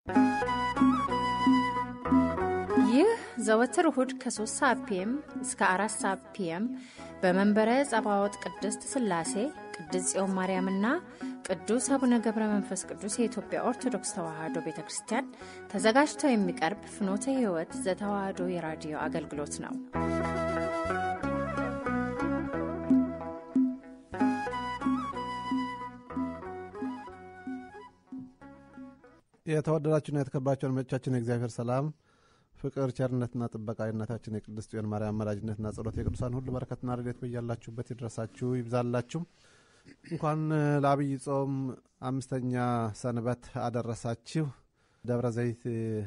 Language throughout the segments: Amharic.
ይህ ዘወትር እሁድ ከ3 ሰዓት ፒኤም እስከ 4 ሰዓት ፒኤም በመንበረ ጸባዖት ቅድስት ሥላሴ ቅድስት ጽዮን ማርያምና ቅዱስ አቡነ ገብረ መንፈስ ቅዱስ የኢትዮጵያ ኦርቶዶክስ ተዋሕዶ ቤተ ክርስቲያን ተዘጋጅቶ የሚቀርብ ፍኖተ ሕይወት ዘተዋሕዶ የራዲዮ አገልግሎት ነው። የተወደዳችሁና የተከበራችሁ አድማጮቻችን የእግዚአብሔር ሰላም ፍቅር፣ ቸርነትና ጥበቃ የእናታችን የቅድስት ጽዮን ማርያም አማላጅነትና ጸሎት የቅዱሳን ሁሉ በረከትና ረድኤት በያላችሁበት ይድረሳችሁ ይብዛላችሁ። እንኳን ለአብይ ጾም አምስተኛ ሰንበት አደረሳችሁ። ደብረ ዘይት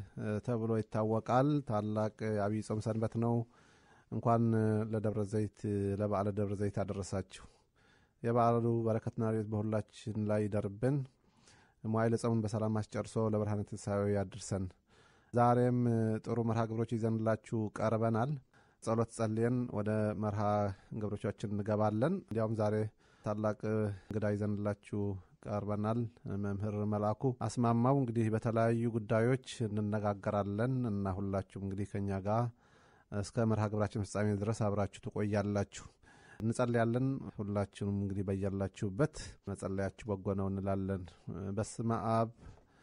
ተብሎ ይታወቃል። ታላቅ አብይ ጾም ሰንበት ነው። እንኳን ለደብረ ዘይት ለበዓለ ደብረ ዘይት አደረሳችሁ። የበዓሉ በረከትና ረድኤት በሁላችን ላይ ይደርብን። መዋዕለ ጾሙን በሰላም አስጨርሶ ለብርሃነ ትንሣኤው ያድርሰን። ዛሬም ጥሩ መርሃ ግብሮች ይዘንላችሁ ቀርበናል። ጸሎት ጸልየን ወደ መርሃ ግብሮቻችን እንገባለን። እንዲያውም ዛሬ ታላቅ እንግዳ ይዘንላችሁ ቀርበናል። መምህር መልአኩ አስማማው እንግዲህ በተለያዩ ጉዳዮች እንነጋገራለን እና ሁላችሁም እንግዲህ ከኛ ጋር እስከ መርሃ ግብራችን ፍጻሜ ድረስ አብራችሁ ትቆያላችሁ። እንጸልያለን። ሁላችሁም እንግዲህ በያላችሁበት መጸለያችሁ በጎ ነው እንላለን። በስመ አብ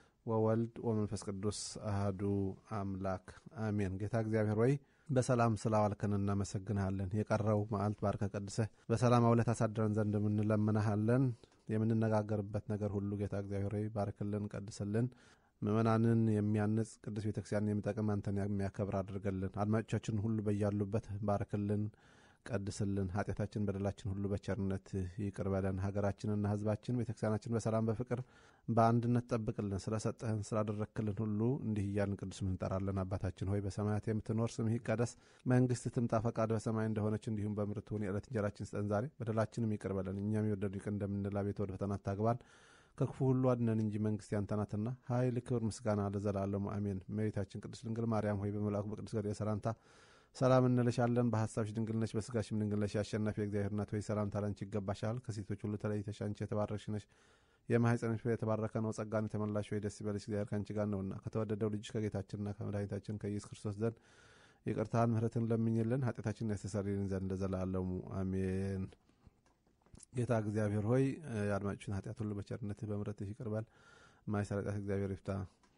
ወወልድ ወመንፈስ ቅዱስ አህዱ አምላክ አሜን። ጌታ እግዚአብሔር ወይ በሰላም ስላዋልከን እናመሰግንሃለን። የቀረው መዓልት ባርከ ቀድሰህ በሰላም አውለት አሳድረን ዘንድ የምንለምንሃለን። የምንነጋገርበት ነገር ሁሉ ጌታ እግዚአብሔር ወይ ባርክልን፣ ቀድስልን። ምእመናንን የሚያንጽ ቅዱስ ቤተክርስቲያን የሚጠቅም አንተን የሚያከብር አድርገልን። አድማጮቻችን ሁሉ በያሉበት ባርክልን ቀድስልን። ኃጢአታችን በደላችን ሁሉ በቸርነት ይቅር በለን። ሀገራችንና ሕዝባችን ቤተክርስቲያናችን በሰላም በፍቅር በአንድነት ጠብቅልን። ስለሰጠህን ስላደረክልን ሁሉ እንዲህ እያልን ቅዱስ ስምህ እንጠራለን። አባታችን ሆይ በሰማያት የምትኖር ስምህ ይቀደስ፣ መንግስት ትምጣ፣ ፈቃድ በሰማይ እንደሆነች እንዲሁም በምድር ትሁን። የዕለት እንጀራችን ስጠን ዛሬ፣ በደላችንም ይቅር በለን እኛም የወደዱ ይቅር እንደምንል፣ አቤቱ ወደ ፈተና አታግባን ከክፉ ሁሉ አድነን እንጂ መንግስት ያንተ ናትና ኃይል፣ ክብር፣ ምስጋና ለዘላለሙ አሜን። እመቤታችን ቅድስት ድንግል ማርያም ሆይ በመልአኩ በቅዱስ ገብርኤል ሰላምታ ሰላም እንልሻለን። በሀሳብሽ ድንግል ነሽ፣ በስጋሽም ድንግል ነሽ። የአሸናፊ የእግዚአብሔር እናት ሆይ ሰላምታ ላንቺ ይገባሻል። ከሴቶች ሁሉ ተለይተሽ አንቺ የተባረክሽ ነሽ፣ የማኅፀንሽ ፍሬ የተባረከ ነው። ጸጋን የተመላሽ ሆይ ደስ ይበልሽ፣ እግዚአብሔር ከአንቺ ጋር ነውና ከተወደደው ልጅሽ ከጌታችንና ከመድኃኒታችን ከኢየሱስ ክርስቶስ ዘንድ ይቅርታን ምሕረትን ለምኝልን ኃጢአታችንን ያስተሰርይልን ዘንድ ለዘላለሙ አሜን። ጌታ እግዚአብሔር ሆይ የአድማጮችን ኃጢአት ሁሉ በቸርነትህ በምሕረትህ ይቅር በል። የማይሰራ ኃጢአት እግዚአብሔር ይፍታ።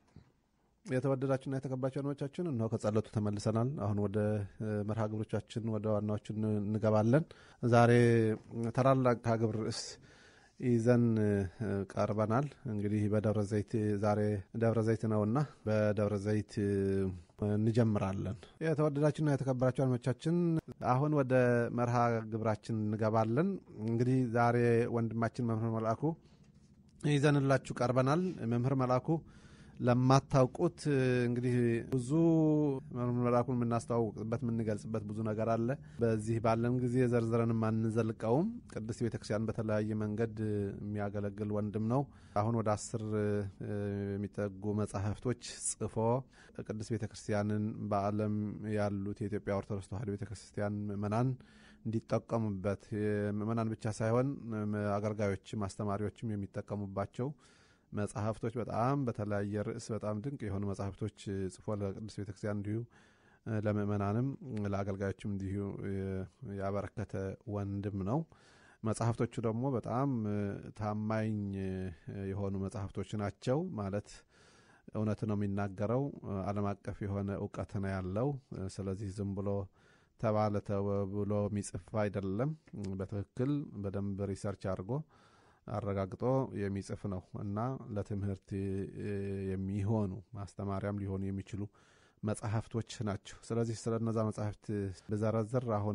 የተወደዳችሁና የተከባችሁ አድማጮቻችን እነሆ ከጸሎቱ ተመልሰናል። አሁን ወደ መርሃ ግብሮቻችን ወደ ዋናዎቹ እንገባለን። ዛሬ ታላላቅ ግብር ርዕስ ይዘን ቀርበናል። እንግዲህ በደብረ ዘይት ዛሬ ደብረ ዘይት ነውና በደብረ ዘይት እንጀምራለን። የተወደዳችሁና የተከበራችሁ አድማጮቻችን አሁን ወደ መርሃ ግብራችን እንገባለን። እንግዲህ ዛሬ ወንድማችን መምህር መልአኩ ይዘንላችሁ ቀርበናል። መምህር መልአኩ ለማታውቁት እንግዲህ ብዙ መልአኩን የምናስተዋውቅበት የምንገልጽበት ብዙ ነገር አለ። በዚህ ባለን ጊዜ ዘርዝረንም አንዘልቀውም። ቅድስት ቤተክርስቲያን በተለያየ መንገድ የሚያገለግል ወንድም ነው። አሁን ወደ አስር የሚጠጉ መጻሕፍቶች ጽፎ ቅድስት ቤተክርስቲያንን በዓለም ያሉት የኢትዮጵያ ኦርቶዶክስ ተዋሕዶ ቤተክርስቲያን ምእመናን እንዲጠቀሙበት ምእመናን ብቻ ሳይሆን አገልጋዮችም አስተማሪዎችም የሚጠቀሙባቸው መጽሐፍቶች በጣም በተለያየ ርዕስ በጣም ድንቅ የሆኑ መጽሐፍቶች ጽፎ ለቅዱስ ቤተክርስቲያን እንዲሁ ለምእመናንም ለአገልጋዮችም እንዲሁ ያበረከተ ወንድም ነው። መጽሐፍቶቹ ደግሞ በጣም ታማኝ የሆኑ መጽሐፍቶች ናቸው። ማለት እውነት ነው የሚናገረው። ዓለም አቀፍ የሆነ እውቀት ነው ያለው። ስለዚህ ዝም ብሎ ተባለ ተብሎ የሚጽፍ አይደለም። በትክክል በደንብ ሪሰርች አድርጎ አረጋግጦ የሚጽፍ ነው እና ለትምህርት የሚሆኑ ማስተማሪያም ሊሆኑ የሚችሉ መጽሐፍቶች ናቸው። ስለዚህ ስለ እነዛ መጽሐፍት ብዘረዝር አሁን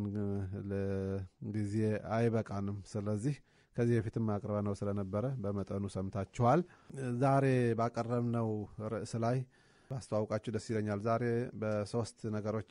ጊዜ አይበቃንም። ስለዚህ ከዚህ በፊትም አቅርበ ነው ስለነበረ በመጠኑ ሰምታችኋል። ዛሬ ባቀረብነው ርዕስ ላይ ባስተዋውቃችሁ ደስ ይለኛል። ዛሬ በሶስት ነገሮች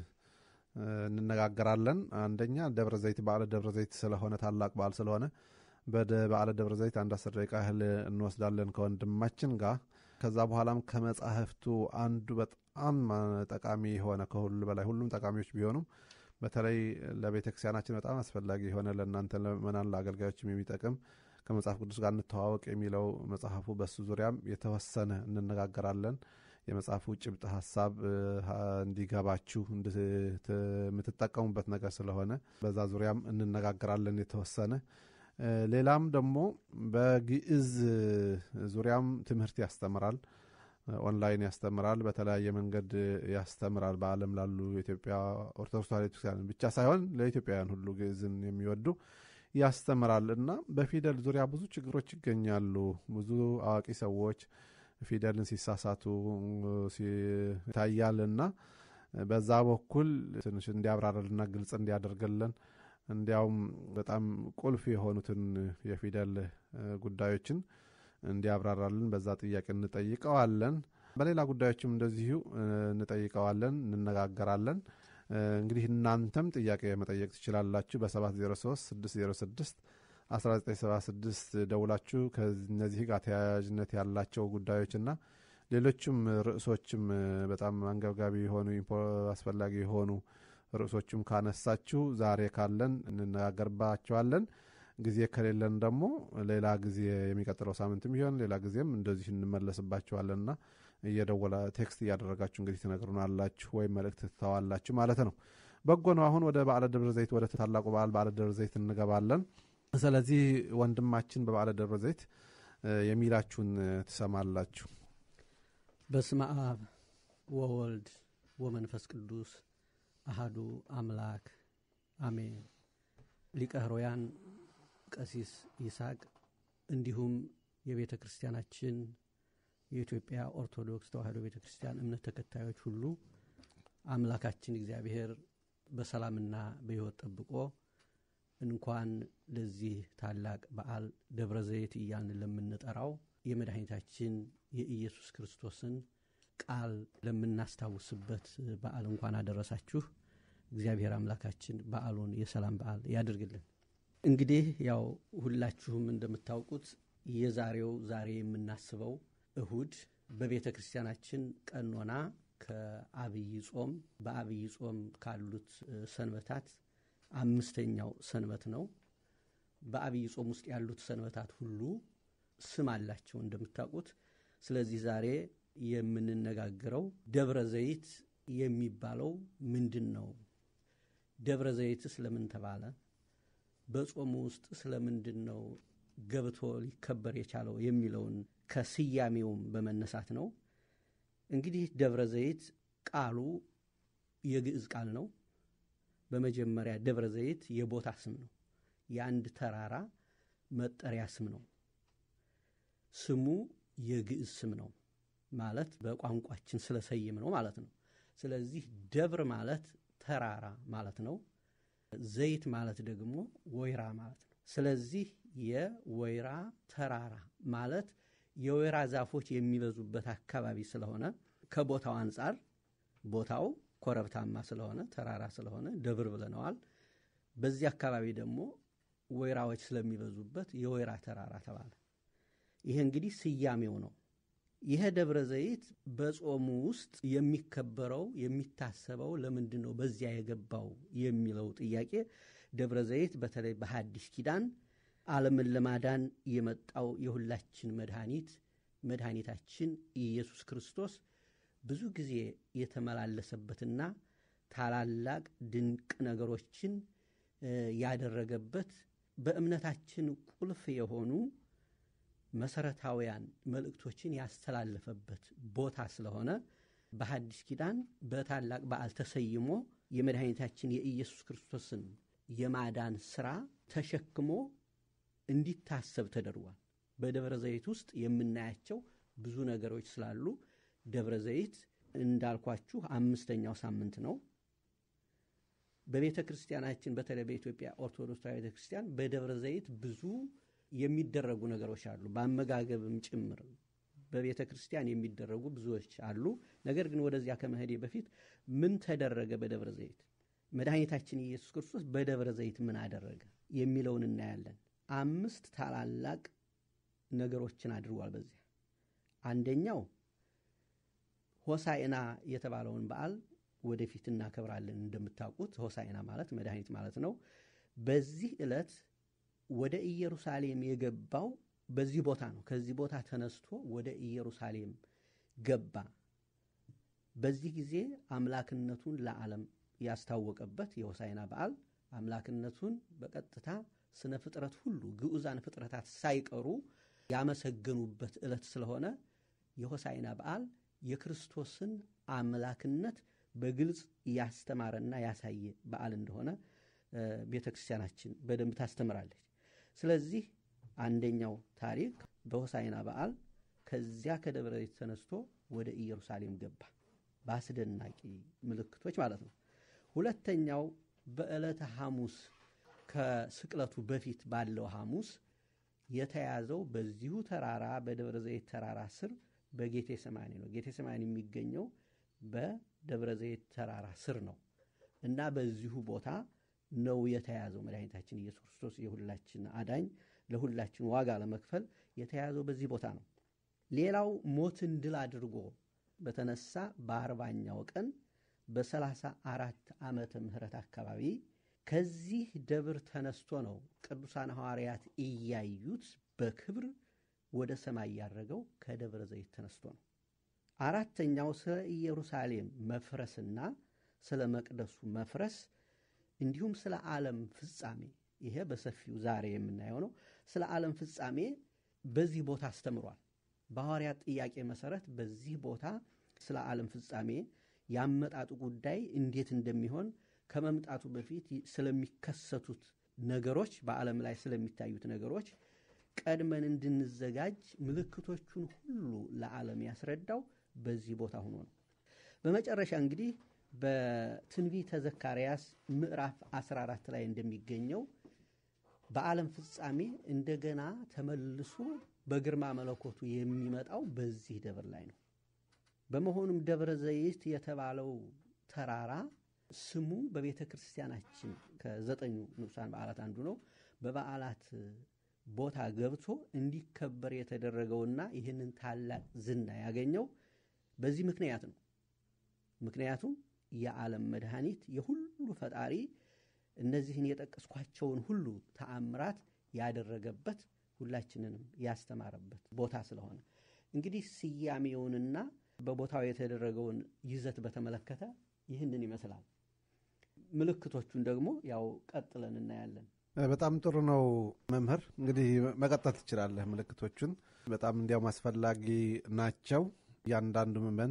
እንነጋገራለን። አንደኛ ደብረ ዘይት በዓለ ደብረ ዘይት ስለሆነ ታላቅ በዓል ስለሆነ በበዓለ ደብረ ዘይት አንድ አስር ደቂቃ ያህል እንወስዳለን ከወንድማችን ጋር። ከዛ በኋላም ከመጻሕፍቱ አንዱ በጣም ጠቃሚ የሆነ ከሁሉ በላይ ሁሉም ጠቃሚዎች ቢሆኑም በተለይ ለቤተ ክርስቲያናችን በጣም አስፈላጊ የሆነ ለእናንተ ለምእመናን ለአገልጋዮችም የሚጠቅም ከመጽሐፍ ቅዱስ ጋር እንተዋወቅ የሚለው መጽሐፉ በሱ ዙሪያም የተወሰነ እንነጋገራለን። የመጽሐፉ ጭብጥ ሀሳብ እንዲገባችሁ የምትጠቀሙበት ነገር ስለሆነ በዛ ዙሪያም እንነጋገራለን የተወሰነ ሌላም ደግሞ በግዕዝ ዙሪያም ትምህርት ያስተምራል። ኦንላይን ያስተምራል። በተለያየ መንገድ ያስተምራል። በዓለም ላሉ የኢትዮጵያ ኦርቶዶክስ ተዋሕዶ ቤተክርስቲያን ብቻ ሳይሆን ለኢትዮጵያውያን ሁሉ ግዕዝን የሚወዱ ያስተምራል እና በፊደል ዙሪያ ብዙ ችግሮች ይገኛሉ። ብዙ አዋቂ ሰዎች ፊደልን ሲሳሳቱ ይታያል እና በዛ በኩል ትንሽ እንዲያብራራልና ግልጽ እንዲያደርግልን እንዲያውም በጣም ቁልፍ የሆኑትን የፊደል ጉዳዮችን እንዲያብራራልን በዛ ጥያቄ እንጠይቀዋለን። በሌላ ጉዳዮችም እንደዚሁ እንጠይቀዋለን፣ እንነጋገራለን። እንግዲህ እናንተም ጥያቄ መጠየቅ ትችላላችሁ። በ703 606 1976 ደውላችሁ ከእነዚህ ጋር ተያያዥነት ያላቸው ጉዳዮችና ሌሎችም ርዕሶችም በጣም አንገብጋቢ የሆኑ አስፈላጊ የሆኑ ርዕሶችም ካነሳችሁ ዛሬ ካለን እንነጋገርባቸዋለን። ጊዜ ከሌለን ደግሞ ሌላ ጊዜ የሚቀጥለው ሳምንትም ቢሆን ሌላ ጊዜም እንደዚህ እንመለስባቸዋለንና እየደወላ ቴክስት እያደረጋችሁ እንግዲህ ትነግሩናላችሁ ወይም መልእክት ትተዋላችሁ ማለት ነው። በጎ ነው። አሁን ወደ በዓለ ደብረ ዘይት ወደ ታላቁ በዓል በዓለ ደብረ ዘይት እንገባለን። ስለዚህ ወንድማችን በበዓለ ደብረ ዘይት የሚላችሁን ትሰማላችሁ። በስመ አብ ወወልድ ወመንፈስ ቅዱስ አሃዱ አምላክ አሜን። ሊቀ ሕሩያን ቀሲስ ይስሐቅ እንዲሁም የቤተ ክርስቲያናችን የኢትዮጵያ ኦርቶዶክስ ተዋሕዶ ቤተ ክርስቲያን እምነት ተከታዮች ሁሉ አምላካችን እግዚአብሔር በሰላምና በሕይወት ጠብቆ እንኳን ለዚህ ታላቅ በዓል ደብረ ዘይት እያልን ለምንጠራው የመድኃኒታችን የኢየሱስ ክርስቶስን ቃል ለምናስታውስበት በዓል እንኳን አደረሳችሁ። እግዚአብሔር አምላካችን በዓሉን የሰላም በዓል ያድርግልን። እንግዲህ ያው ሁላችሁም እንደምታውቁት የዛሬው ዛሬ የምናስበው እሁድ በቤተ ክርስቲያናችን ቀኖና ከአብይ ጾም በአብይ ጾም ካሉት ሰንበታት አምስተኛው ሰንበት ነው። በአብይ ጾም ውስጥ ያሉት ሰንበታት ሁሉ ስም አላቸው እንደምታውቁት። ስለዚህ ዛሬ የምንነጋገረው ደብረ ዘይት የሚባለው ምንድን ነው? ደብረ ዘይት ስለምን ተባለ? በጾሙ ውስጥ ስለምንድን ነው ገብቶ ሊከበር የቻለው የሚለውን ከስያሜውም በመነሳት ነው። እንግዲህ ደብረ ዘይት ቃሉ የግዕዝ ቃል ነው። በመጀመሪያ ደብረ ዘይት የቦታ ስም ነው። የአንድ ተራራ መጠሪያ ስም ነው። ስሙ የግዕዝ ስም ነው ማለት በቋንቋችን ስለሰይም ነው ማለት ነው። ስለዚህ ደብር ማለት ተራራ ማለት ነው። ዘይት ማለት ደግሞ ወይራ ማለት ነው። ስለዚህ የወይራ ተራራ ማለት የወይራ ዛፎች የሚበዙበት አካባቢ ስለሆነ ከቦታው አንጻር ቦታው ኮረብታማ ስለሆነ ተራራ ስለሆነ ደብር ብለነዋል። በዚህ አካባቢ ደግሞ ወይራዎች ስለሚበዙበት የወይራ ተራራ ተባለ። ይሄ እንግዲህ ስያሜው ነው። ይሄ ደብረ ዘይት በጾሙ ውስጥ የሚከበረው የሚታሰበው ለምንድን ነው በዚያ የገባው የሚለው ጥያቄ ደብረ ዘይት በተለይ በሐዲስ ኪዳን ዓለምን ለማዳን የመጣው የሁላችን መድኃኒት መድኃኒታችን ኢየሱስ ክርስቶስ ብዙ ጊዜ የተመላለሰበትና ታላላቅ ድንቅ ነገሮችን ያደረገበት በእምነታችን ቁልፍ የሆኑ መሰረታውያን መልእክቶችን ያስተላለፈበት ቦታ ስለሆነ በሐዲስ ኪዳን በታላቅ በዓል ተሰይሞ የመድኃኒታችን የኢየሱስ ክርስቶስን የማዳን ሥራ ተሸክሞ እንዲታሰብ ተደርጓል። በደብረ ዘይት ውስጥ የምናያቸው ብዙ ነገሮች ስላሉ ደብረ ዘይት እንዳልኳችሁ አምስተኛው ሳምንት ነው። በቤተ ክርስቲያናችን በተለይ በኢትዮጵያ ኦርቶዶክስ ቤተ ክርስቲያን በደብረ ዘይት ብዙ የሚደረጉ ነገሮች አሉ። በአመጋገብም ጭምር በቤተ ክርስቲያን የሚደረጉ ብዙዎች አሉ። ነገር ግን ወደዚያ ከመሄዴ በፊት ምን ተደረገ በደብረ ዘይት? መድኃኒታችን ኢየሱስ ክርስቶስ በደብረ ዘይት ምን አደረገ የሚለውን እናያለን። አምስት ታላላቅ ነገሮችን አድርጓል። በዚያ አንደኛው ሆሳዕና የተባለውን በዓል ወደፊት እናከብራለን። እንደምታውቁት ሆሳዕና ማለት መድኃኒት ማለት ነው። በዚህ ዕለት ወደ ኢየሩሳሌም የገባው በዚህ ቦታ ነው። ከዚህ ቦታ ተነስቶ ወደ ኢየሩሳሌም ገባ። በዚህ ጊዜ አምላክነቱን ለዓለም ያስታወቀበት የሆሳዕና በዓል አምላክነቱን በቀጥታ ስነ ፍጥረት ሁሉ ግዑዛን ፍጥረታት ሳይቀሩ ያመሰገኑበት ዕለት ስለሆነ የሆሳዕና በዓል የክርስቶስን አምላክነት በግልጽ ያስተማረና ያሳየ በዓል እንደሆነ ቤተ ክርስቲያናችን በደንብ ታስተምራለች። ስለዚህ አንደኛው ታሪክ በሆሳዕና በዓል ከዚያ ከደብረ ዘይት ተነስቶ ወደ ኢየሩሳሌም ገባ፣ በአስደናቂ ምልክቶች ማለት ነው። ሁለተኛው በዕለተ ሐሙስ ከስቅለቱ በፊት ባለው ሐሙስ የተያዘው በዚሁ ተራራ በደብረ ዘይት ተራራ ስር በጌቴ ሰማኒ ነው። ጌቴ ሰማኒ የሚገኘው በደብረ ዘይት ተራራ ስር ነው እና በዚሁ ቦታ ነው የተያዘው። መድኃኒታችን ኢየሱስ ክርስቶስ የሁላችን አዳኝ ለሁላችን ዋጋ ለመክፈል የተያዘው በዚህ ቦታ ነው። ሌላው ሞትን ድል አድርጎ በተነሳ በአርባኛው ቀን በሰላሳ አራት ዓመተ ምህረት አካባቢ ከዚህ ደብር ተነስቶ ነው ቅዱሳን ሐዋርያት እያዩት በክብር ወደ ሰማይ ያረገው ከደብረ ዘይት ተነስቶ ነው። አራተኛው ስለ ኢየሩሳሌም መፍረስና ስለ መቅደሱ መፍረስ እንዲሁም ስለ ዓለም ፍጻሜ ይሄ በሰፊው ዛሬ የምናየው ነው። ስለ ዓለም ፍጻሜ በዚህ ቦታ አስተምሯል። በሐዋርያት ጥያቄ መሰረት በዚህ ቦታ ስለ ዓለም ፍጻሜ ያመጣጡ ጉዳይ እንዴት እንደሚሆን ከመምጣቱ በፊት ስለሚከሰቱት ነገሮች በዓለም ላይ ስለሚታዩት ነገሮች ቀድመን እንድንዘጋጅ ምልክቶቹን ሁሉ ለዓለም ያስረዳው በዚህ ቦታ ሆኖ ነው። በመጨረሻ እንግዲህ በትንቢተ ዘካርያስ ምዕራፍ 14 ላይ እንደሚገኘው በዓለም ፍጻሜ እንደገና ተመልሶ በግርማ መለኮቱ የሚመጣው በዚህ ደብር ላይ ነው። በመሆኑም ደብረ ዘይት የተባለው ተራራ ስሙ በቤተ ክርስቲያናችን ከዘጠኙ ንዑሳን በዓላት አንዱ ነው። በበዓላት ቦታ ገብቶ እንዲከበር የተደረገውና ይህንን ታላቅ ዝና ያገኘው በዚህ ምክንያት ነው። ምክንያቱም የዓለም መድኃኒት የሁሉ ፈጣሪ እነዚህን የጠቀስኳቸውን ሁሉ ተአምራት ያደረገበት ሁላችንንም ያስተማረበት ቦታ ስለሆነ እንግዲህ ስያሜውንና በቦታው የተደረገውን ይዘት በተመለከተ ይህንን ይመስላል። ምልክቶቹን ደግሞ ያው ቀጥለን እናያለን። በጣም ጥሩ ነው መምህር። እንግዲህ መቀጠል ትችላለህ። ምልክቶቹን በጣም እንዲያውም አስፈላጊ ናቸው። እያንዳንዱ ምዕመን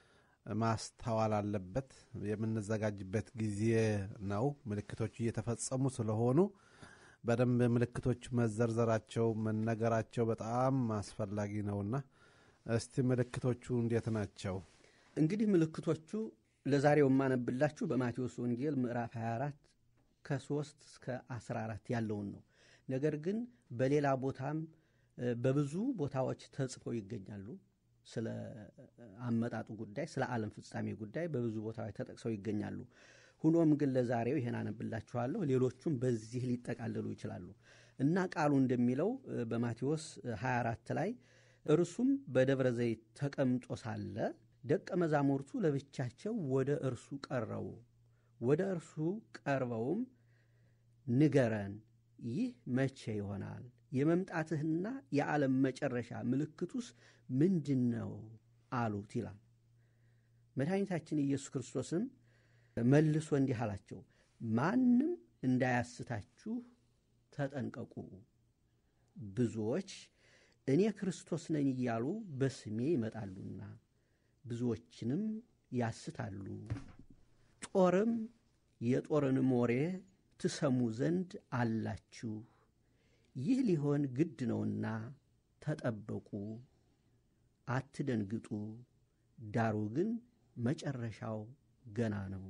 ማስተዋል አለበት። የምንዘጋጅበት ጊዜ ነው። ምልክቶቹ እየተፈጸሙ ስለሆኑ በደንብ ምልክቶቹ መዘርዘራቸው መነገራቸው በጣም አስፈላጊ ነውና እስቲ ምልክቶቹ እንዴት ናቸው? እንግዲህ ምልክቶቹ ለዛሬው የማነብላችሁ በማቴዎስ ወንጌል ምዕራፍ 24 ከ3 እስከ 14 ያለውን ነው። ነገር ግን በሌላ ቦታም በብዙ ቦታዎች ተጽፈው ይገኛሉ። ስለ አመጣጡ ጉዳይ፣ ስለ ዓለም ፍጻሜ ጉዳይ በብዙ ቦታዎች ተጠቅሰው ይገኛሉ። ሁኖም ግን ለዛሬው ይሄን አነብላችኋለሁ። ሌሎቹም በዚህ ሊጠቃለሉ ይችላሉ እና ቃሉ እንደሚለው በማቴዎስ 24 ላይ እርሱም በደብረ ዘይት ተቀምጦ ሳለ ደቀ መዛሙርቱ ለብቻቸው ወደ እርሱ ቀረቡ። ወደ እርሱ ቀርበውም ንገረን፣ ይህ መቼ ይሆናል? የመምጣትህና የዓለም መጨረሻ ምልክቱስ ምንድን ነው አሉት ይላል። መድኃኒታችን ኢየሱስ ክርስቶስም መልሶ እንዲህ አላቸው፣ ማንም እንዳያስታችሁ ተጠንቀቁ። ብዙዎች እኔ ክርስቶስ ነኝ እያሉ በስሜ ይመጣሉና ብዙዎችንም ያስታሉ። ጦርም የጦርንም ወሬ ትሰሙ ዘንድ አላችሁ። ይህ ሊሆን ግድ ነውና ተጠበቁ፣ አትደንግጡ። ዳሩ ግን መጨረሻው ገና ነው።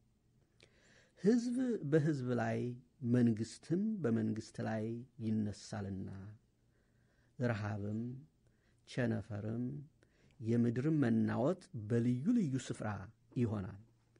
ሕዝብ በሕዝብ ላይ መንግሥትም በመንግሥት ላይ ይነሳልና ረሃብም ቸነፈርም የምድርም መናወጥ በልዩ ልዩ ስፍራ ይሆናል።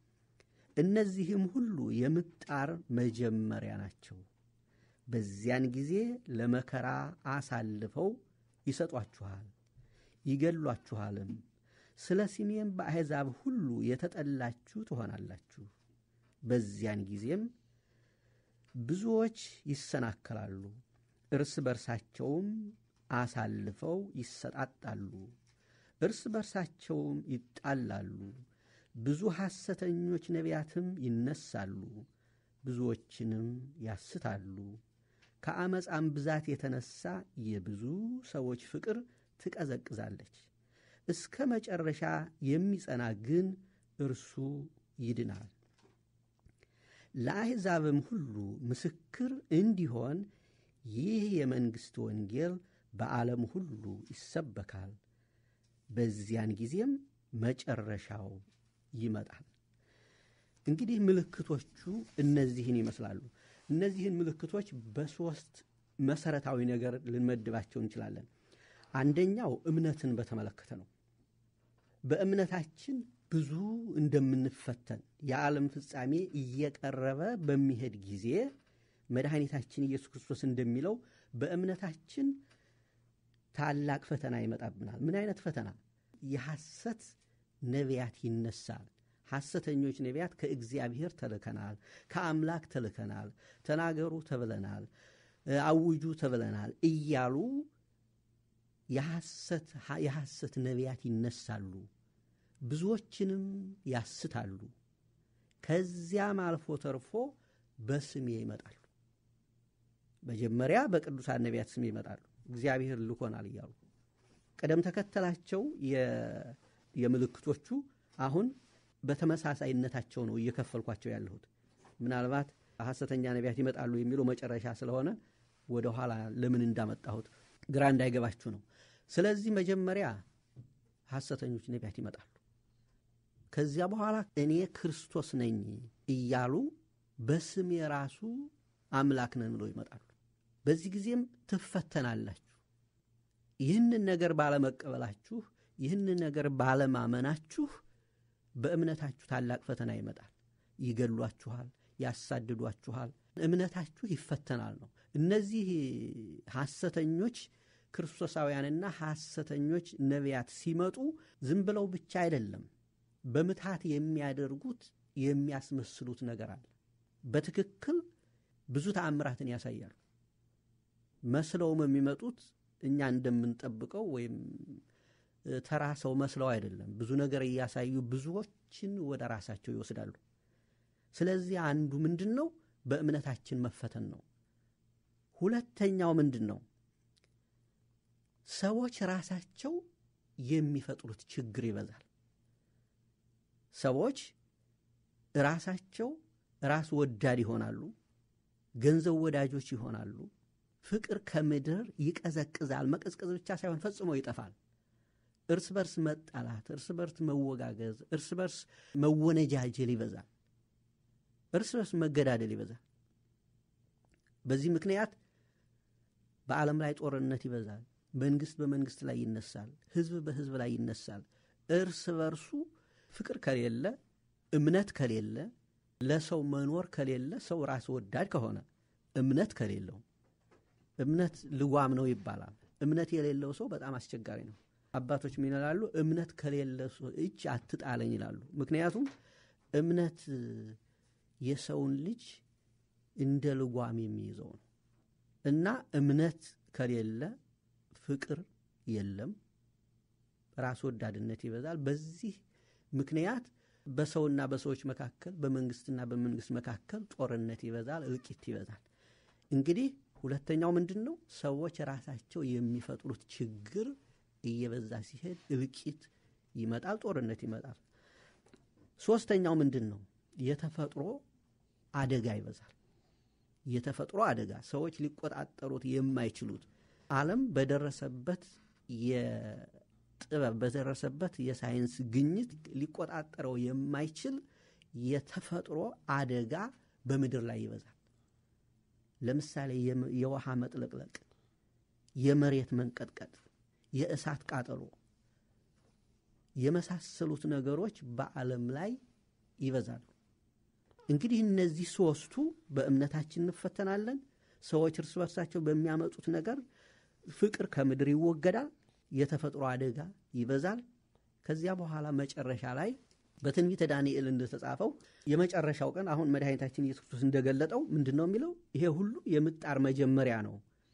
እነዚህም ሁሉ የምጣር መጀመሪያ ናቸው። በዚያን ጊዜ ለመከራ አሳልፈው ይሰጧችኋል፣ ይገሏችኋልም። ስለ ስሜም በአሕዛብ ሁሉ የተጠላችሁ ትሆናላችሁ። በዚያን ጊዜም ብዙዎች ይሰናከላሉ፣ እርስ በርሳቸውም አሳልፈው ይሰጣጣሉ፣ እርስ በርሳቸውም ይጣላሉ። ብዙ ሐሰተኞች ነቢያትም ይነሳሉ፣ ብዙዎችንም ያስታሉ። ከአመፃም ብዛት የተነሳ የብዙ ሰዎች ፍቅር ትቀዘቅዛለች። እስከ መጨረሻ የሚጸና ግን እርሱ ይድናል። ለአሕዛብም ሁሉ ምስክር እንዲሆን ይህ የመንግሥት ወንጌል በዓለም ሁሉ ይሰበካል። በዚያን ጊዜም መጨረሻው ይመጣል። እንግዲህ ምልክቶቹ እነዚህን ይመስላሉ። እነዚህን ምልክቶች በሦስት መሠረታዊ ነገር ልንመድባቸው እንችላለን። አንደኛው እምነትን በተመለከተ ነው። በእምነታችን ብዙ እንደምንፈተን የዓለም ፍጻሜ እየቀረበ በሚሄድ ጊዜ መድኃኒታችን ኢየሱስ ክርስቶስ እንደሚለው በእምነታችን ታላቅ ፈተና ይመጣብናል። ምን አይነት ፈተና? የሐሰት ነቢያት ይነሳል። ሐሰተኞች ነቢያት ከእግዚአብሔር ተልከናል፣ ከአምላክ ተልከናል፣ ተናገሩ ተብለናል፣ አውጁ ተብለናል እያሉ የሐሰት ነቢያት ይነሳሉ፣ ብዙዎችንም ያስታሉ። ከዚያም አልፎ ተርፎ በስሜ ይመጣሉ። መጀመሪያ በቅዱሳን ነቢያት ስሜ ይመጣሉ፣ እግዚአብሔር ልኮናል እያሉ ቅደም ተከተላቸው የምልክቶቹ አሁን በተመሳሳይነታቸው ነው እየከፈልኳቸው ያለሁት። ምናልባት ሐሰተኛ ነቢያት ይመጣሉ የሚለው መጨረሻ ስለሆነ ወደ ኋላ ለምን እንዳመጣሁት ግራ እንዳይገባችሁ ነው። ስለዚህ መጀመሪያ ሐሰተኞች ነቢያት ይመጣሉ። ከዚያ በኋላ እኔ ክርስቶስ ነኝ እያሉ በስሜ ራሱ አምላክ ነን ብለው ይመጣሉ። በዚህ ጊዜም ትፈተናላችሁ። ይህንን ነገር ባለመቀበላችሁ፣ ይህንን ነገር ባለማመናችሁ በእምነታችሁ ታላቅ ፈተና ይመጣል። ይገሏችኋል፣ ያሳድዷችኋል፣ እምነታችሁ ይፈተናል ነው። እነዚህ ሐሰተኞች ክርስቶሳውያንና ሐሰተኞች ነቢያት ሲመጡ ዝም ብለው ብቻ አይደለም፣ በምትሃት የሚያደርጉት የሚያስመስሉት ነገር አለ። በትክክል ብዙ ተአምራትን ያሳያሉ። መስለውም የሚመጡት እኛ እንደምንጠብቀው ወይም ተራ ሰው መስለው አይደለም። ብዙ ነገር እያሳዩ ብዙዎችን ወደ ራሳቸው ይወስዳሉ። ስለዚህ አንዱ ምንድን ነው? በእምነታችን መፈተን ነው። ሁለተኛው ምንድን ነው? ሰዎች ራሳቸው የሚፈጥሩት ችግር ይበዛል። ሰዎች ራሳቸው ራስ ወዳድ ይሆናሉ። ገንዘብ ወዳጆች ይሆናሉ። ፍቅር ከምድር ይቀዘቅዛል። መቀዝቀዝ ብቻ ሳይሆን ፈጽሞ ይጠፋል። እርስ በርስ መጣላት፣ እርስ በርስ መወጋገዝ፣ እርስ በርስ መወነጃጀል ይበዛል። እርስ በርስ መገዳደል ይበዛል። በዚህ ምክንያት በዓለም ላይ ጦርነት ይበዛል። መንግስት በመንግስት ላይ ይነሳል። ህዝብ በህዝብ ላይ ይነሳል። እርስ በርሱ ፍቅር ከሌለ፣ እምነት ከሌለ፣ ለሰው መኖር ከሌለ፣ ሰው ራስ ወዳድ ከሆነ እምነት ከሌለው እምነት ልጓም ነው ይባላል። እምነት የሌለው ሰው በጣም አስቸጋሪ ነው። አባቶች ምን ይላሉ? እምነት ከሌለ እጅ አትጣለኝ ይላሉ። ምክንያቱም እምነት የሰውን ልጅ እንደ ልጓም የሚይዘው ነው እና እምነት ከሌለ ፍቅር የለም፣ ራስ ወዳድነት ይበዛል። በዚህ ምክንያት በሰውና በሰዎች መካከል፣ በመንግስትና በመንግስት መካከል ጦርነት ይበዛል፣ እልቂት ይበዛል። እንግዲህ ሁለተኛው ምንድን ነው? ሰዎች ራሳቸው የሚፈጥሩት ችግር እየበዛ ሲሄድ እልቂት ይመጣል፣ ጦርነት ይመጣል። ሶስተኛው ምንድን ነው? የተፈጥሮ አደጋ ይበዛል። የተፈጥሮ አደጋ ሰዎች ሊቆጣጠሩት የማይችሉት ዓለም በደረሰበት የጥበብ በደረሰበት የሳይንስ ግኝት ሊቆጣጠረው የማይችል የተፈጥሮ አደጋ በምድር ላይ ይበዛል። ለምሳሌ የውሃ መጥለቅለቅ፣ የመሬት መንቀጥቀጥ፣ የእሳት ቃጠሎ የመሳሰሉት ነገሮች በዓለም ላይ ይበዛሉ። እንግዲህ እነዚህ ሦስቱ በእምነታችን እንፈተናለን። ሰዎች እርስ በርሳቸው በሚያመጡት ነገር ፍቅር ከምድር ይወገዳል። የተፈጥሮ አደጋ ይበዛል። ከዚያ በኋላ መጨረሻ ላይ በትንቢተ ዳንኤል እንደተጻፈው የመጨረሻው ቀን አሁን መድኃኒታችን ኢየሱስ ክርስቶስ እንደገለጠው ምንድን ነው የሚለው? ይሄ ሁሉ የምጣር መጀመሪያ ነው።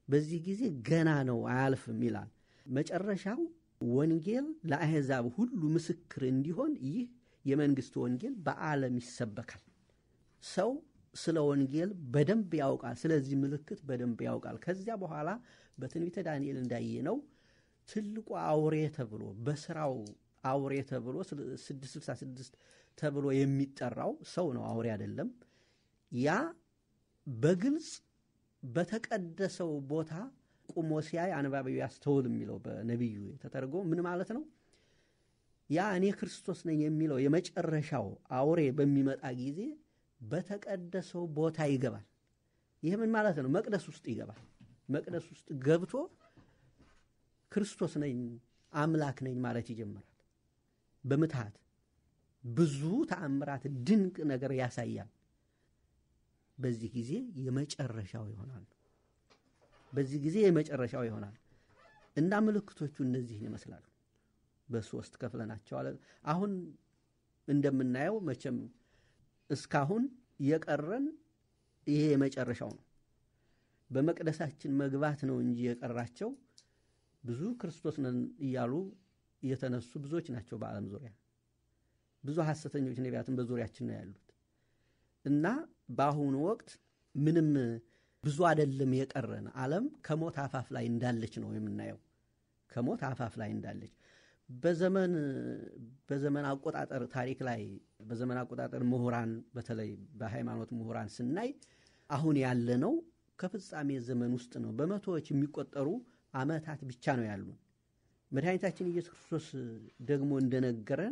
በዚህ ጊዜ ገና ነው አያልፍም ይላል። መጨረሻው ወንጌል ለአሕዛብ ሁሉ ምስክር እንዲሆን ይህ የመንግሥት ወንጌል በዓለም ይሰበካል። ሰው ስለ ወንጌል በደንብ ያውቃል። ስለዚህ ምልክት በደንብ ያውቃል። ከዚያ በኋላ በትንቢተ ዳንኤል እንዳየነው ትልቁ አውሬ ተብሎ በስራው አውሬ ተብሎ 666 ተብሎ የሚጠራው ሰው ነው፣ አውሬ አይደለም። ያ በግልጽ በተቀደሰው ቦታ ቁሞ ሲያይ አንባቢው ያስተውል የሚለው በነቢዩ ተተርጎ ምን ማለት ነው? ያ እኔ ክርስቶስ ነኝ የሚለው የመጨረሻው አውሬ በሚመጣ ጊዜ በተቀደሰው ቦታ ይገባል። ይህ ምን ማለት ነው? መቅደስ ውስጥ ይገባል። መቅደስ ውስጥ ገብቶ ክርስቶስ ነኝ አምላክ ነኝ ማለት ይጀምራል። በምትሃት ብዙ ተአምራት፣ ድንቅ ነገር ያሳያል። በዚህ ጊዜ የመጨረሻው ይሆናል። በዚህ ጊዜ የመጨረሻው ይሆናል እና ምልክቶቹ እነዚህን ይመስላሉ። በሶስት ከፍለናቸዋል። አሁን እንደምናየው መቼም እስካሁን የቀረን ይሄ የመጨረሻው ነው። በመቅደሳችን መግባት ነው እንጂ የቀራቸው ብዙ ክርስቶስ ነን እያሉ የተነሱ ብዙዎች ናቸው። በዓለም ዙሪያ ብዙ ሐሰተኞች ነቢያትን በዙሪያችን ነው ያሉት እና በአሁኑ ወቅት ምንም ብዙ አይደለም የቀረን። ዓለም ከሞት አፋፍ ላይ እንዳለች ነው የምናየው። ከሞት አፋፍ ላይ እንዳለች በዘመን በዘመን አቆጣጠር ታሪክ ላይ በዘመን አቆጣጠር ምሁራን በተለይ በሃይማኖት ምሁራን ስናይ አሁን ያለነው ከፍጻሜ ዘመን ውስጥ ነው። በመቶዎች የሚቆጠሩ ዓመታት ብቻ ነው ያሉን። መድኃኒታችን ኢየሱስ ክርስቶስ ደግሞ እንደነገረን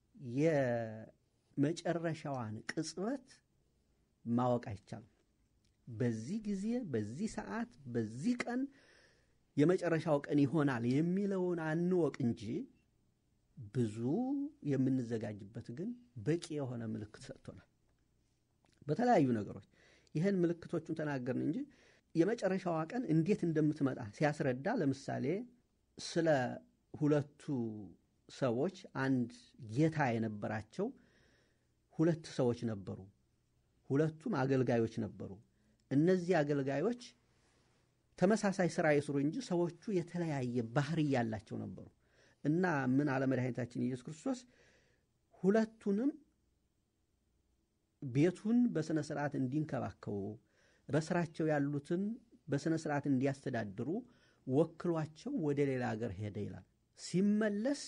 የመጨረሻዋን ቅጽበት ማወቅ አይቻልም። በዚህ ጊዜ፣ በዚህ ሰዓት፣ በዚህ ቀን የመጨረሻው ቀን ይሆናል የሚለውን አንወቅ እንጂ ብዙ የምንዘጋጅበት ግን በቂ የሆነ ምልክት ሰጥቶናል በተለያዩ ነገሮች። ይህን ምልክቶቹን ተናገርን እንጂ የመጨረሻዋ ቀን እንዴት እንደምትመጣ ሲያስረዳ ለምሳሌ ስለ ሁለቱ ሰዎች አንድ ጌታ የነበራቸው ሁለት ሰዎች ነበሩ። ሁለቱም አገልጋዮች ነበሩ። እነዚህ አገልጋዮች ተመሳሳይ ስራ ይስሩ እንጂ ሰዎቹ የተለያየ ባህሪ ያላቸው ነበሩ እና ምን አለ መድኃኒታችን ኢየሱስ ክርስቶስ ሁለቱንም ቤቱን በሥነ ሥርዓት እንዲንከባከቡ በስራቸው ያሉትን በሥነ ሥርዓት እንዲያስተዳድሩ ወክሏቸው ወደ ሌላ ሀገር ሄደ ይላል። ሲመለስ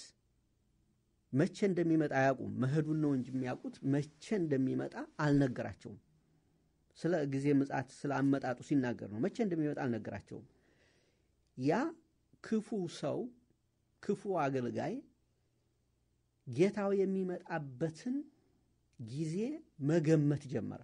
መቼ እንደሚመጣ አያውቁም። መሄዱን ነው እንጂ የሚያውቁት መቼ እንደሚመጣ አልነገራቸውም። ስለ ጊዜ ምጽአት ስለ አመጣጡ ሲናገር ነው። መቼ እንደሚመጣ አልነገራቸውም። ያ ክፉ ሰው ክፉ አገልጋይ ጌታው የሚመጣበትን ጊዜ መገመት ጀመረ።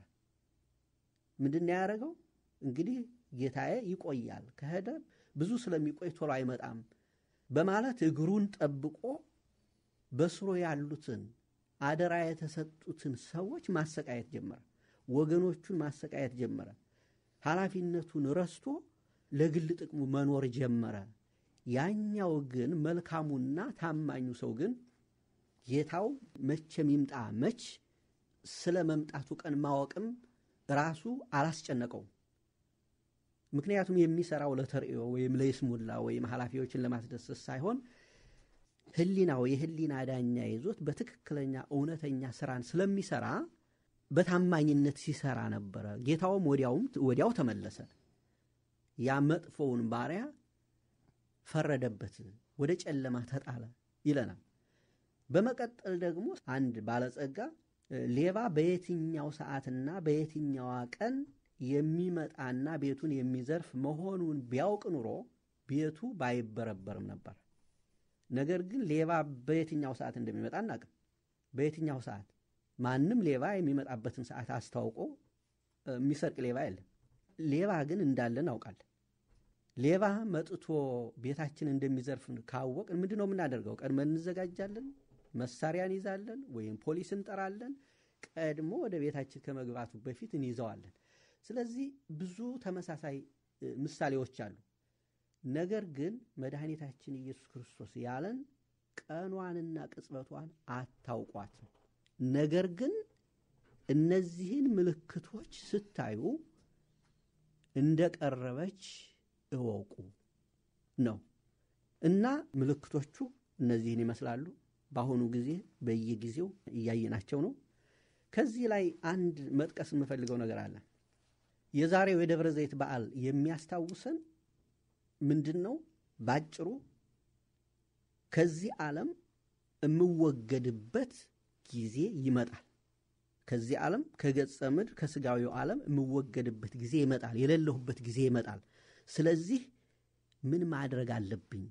ምንድን ነው ያደረገው? እንግዲህ ጌታዬ ይቆያል፣ ከሄደ ብዙ ስለሚቆይ ቶሎ አይመጣም በማለት እግሩን ጠብቆ በስሮ ያሉትን አደራ የተሰጡትን ሰዎች ማሰቃየት ጀመረ። ወገኖቹን ማሰቃየት ጀመረ። ኃላፊነቱን ረስቶ ለግል ጥቅሙ መኖር ጀመረ። ያኛው ግን መልካሙና ታማኙ ሰው ግን ጌታው መቼም ይምጣ መች ስለ መምጣቱ ቀን ማወቅም ራሱ አላስጨነቀውም። ምክንያቱም የሚሰራው ለተርእዮ ወይም ለይስሙላ ወይም ኃላፊዎችን ለማስደሰት ሳይሆን ሕሊናው የሕሊና ዳኛ ይዞት በትክክለኛ እውነተኛ ስራን ስለሚሰራ በታማኝነት ሲሰራ ነበረ። ጌታውም ወዲያውም ወዲያው ተመለሰ። ያ መጥፎውን ባሪያ ፈረደበት፣ ወደ ጨለማ ተጣለ ይለናል። በመቀጠል ደግሞ አንድ ባለጸጋ ሌባ በየትኛው ሰዓትና በየትኛዋ ቀን የሚመጣና ቤቱን የሚዘርፍ መሆኑን ቢያውቅ ኑሮ ቤቱ ባይበረበርም ነበር። ነገር ግን ሌባ በየትኛው ሰዓት እንደሚመጣ አናውቅም። በየትኛው ሰዓት ማንም ሌባ የሚመጣበትን ሰዓት አስታውቆ የሚሰርቅ ሌባ የለም። ሌባ ግን እንዳለ እናውቃለን። ሌባ መጥቶ ቤታችን እንደሚዘርፍ ካወቅን ምንድን ነው የምናደርገው? ቀድመን እንዘጋጃለን፣ መሳሪያ እንይዛለን፣ ወይም ፖሊስ እንጠራለን። ቀድሞ ወደ ቤታችን ከመግባቱ በፊት እንይዘዋለን። ስለዚህ ብዙ ተመሳሳይ ምሳሌዎች አሉ። ነገር ግን መድኃኒታችን ኢየሱስ ክርስቶስ ያለን ቀኗንና ቅጽበቷን አታውቋትም። ነገር ግን እነዚህን ምልክቶች ስታዩ እንደቀረበች እወቁ ነው እና ምልክቶቹ እነዚህን ይመስላሉ። በአሁኑ ጊዜ በየጊዜው እያየናቸው ነው። ከዚህ ላይ አንድ መጥቀስ የምፈልገው ነገር አለ። የዛሬው የደብረ ዘይት በዓል የሚያስታውሰን ምንድን ነው? ባጭሩ ከዚህ ዓለም የምወገድበት ጊዜ ይመጣል። ከዚህ ዓለም ከገጸ ምድር ከስጋዊው ዓለም የምወገድበት ጊዜ ይመጣል። የሌለሁበት ጊዜ ይመጣል። ስለዚህ ምን ማድረግ አለብኝ?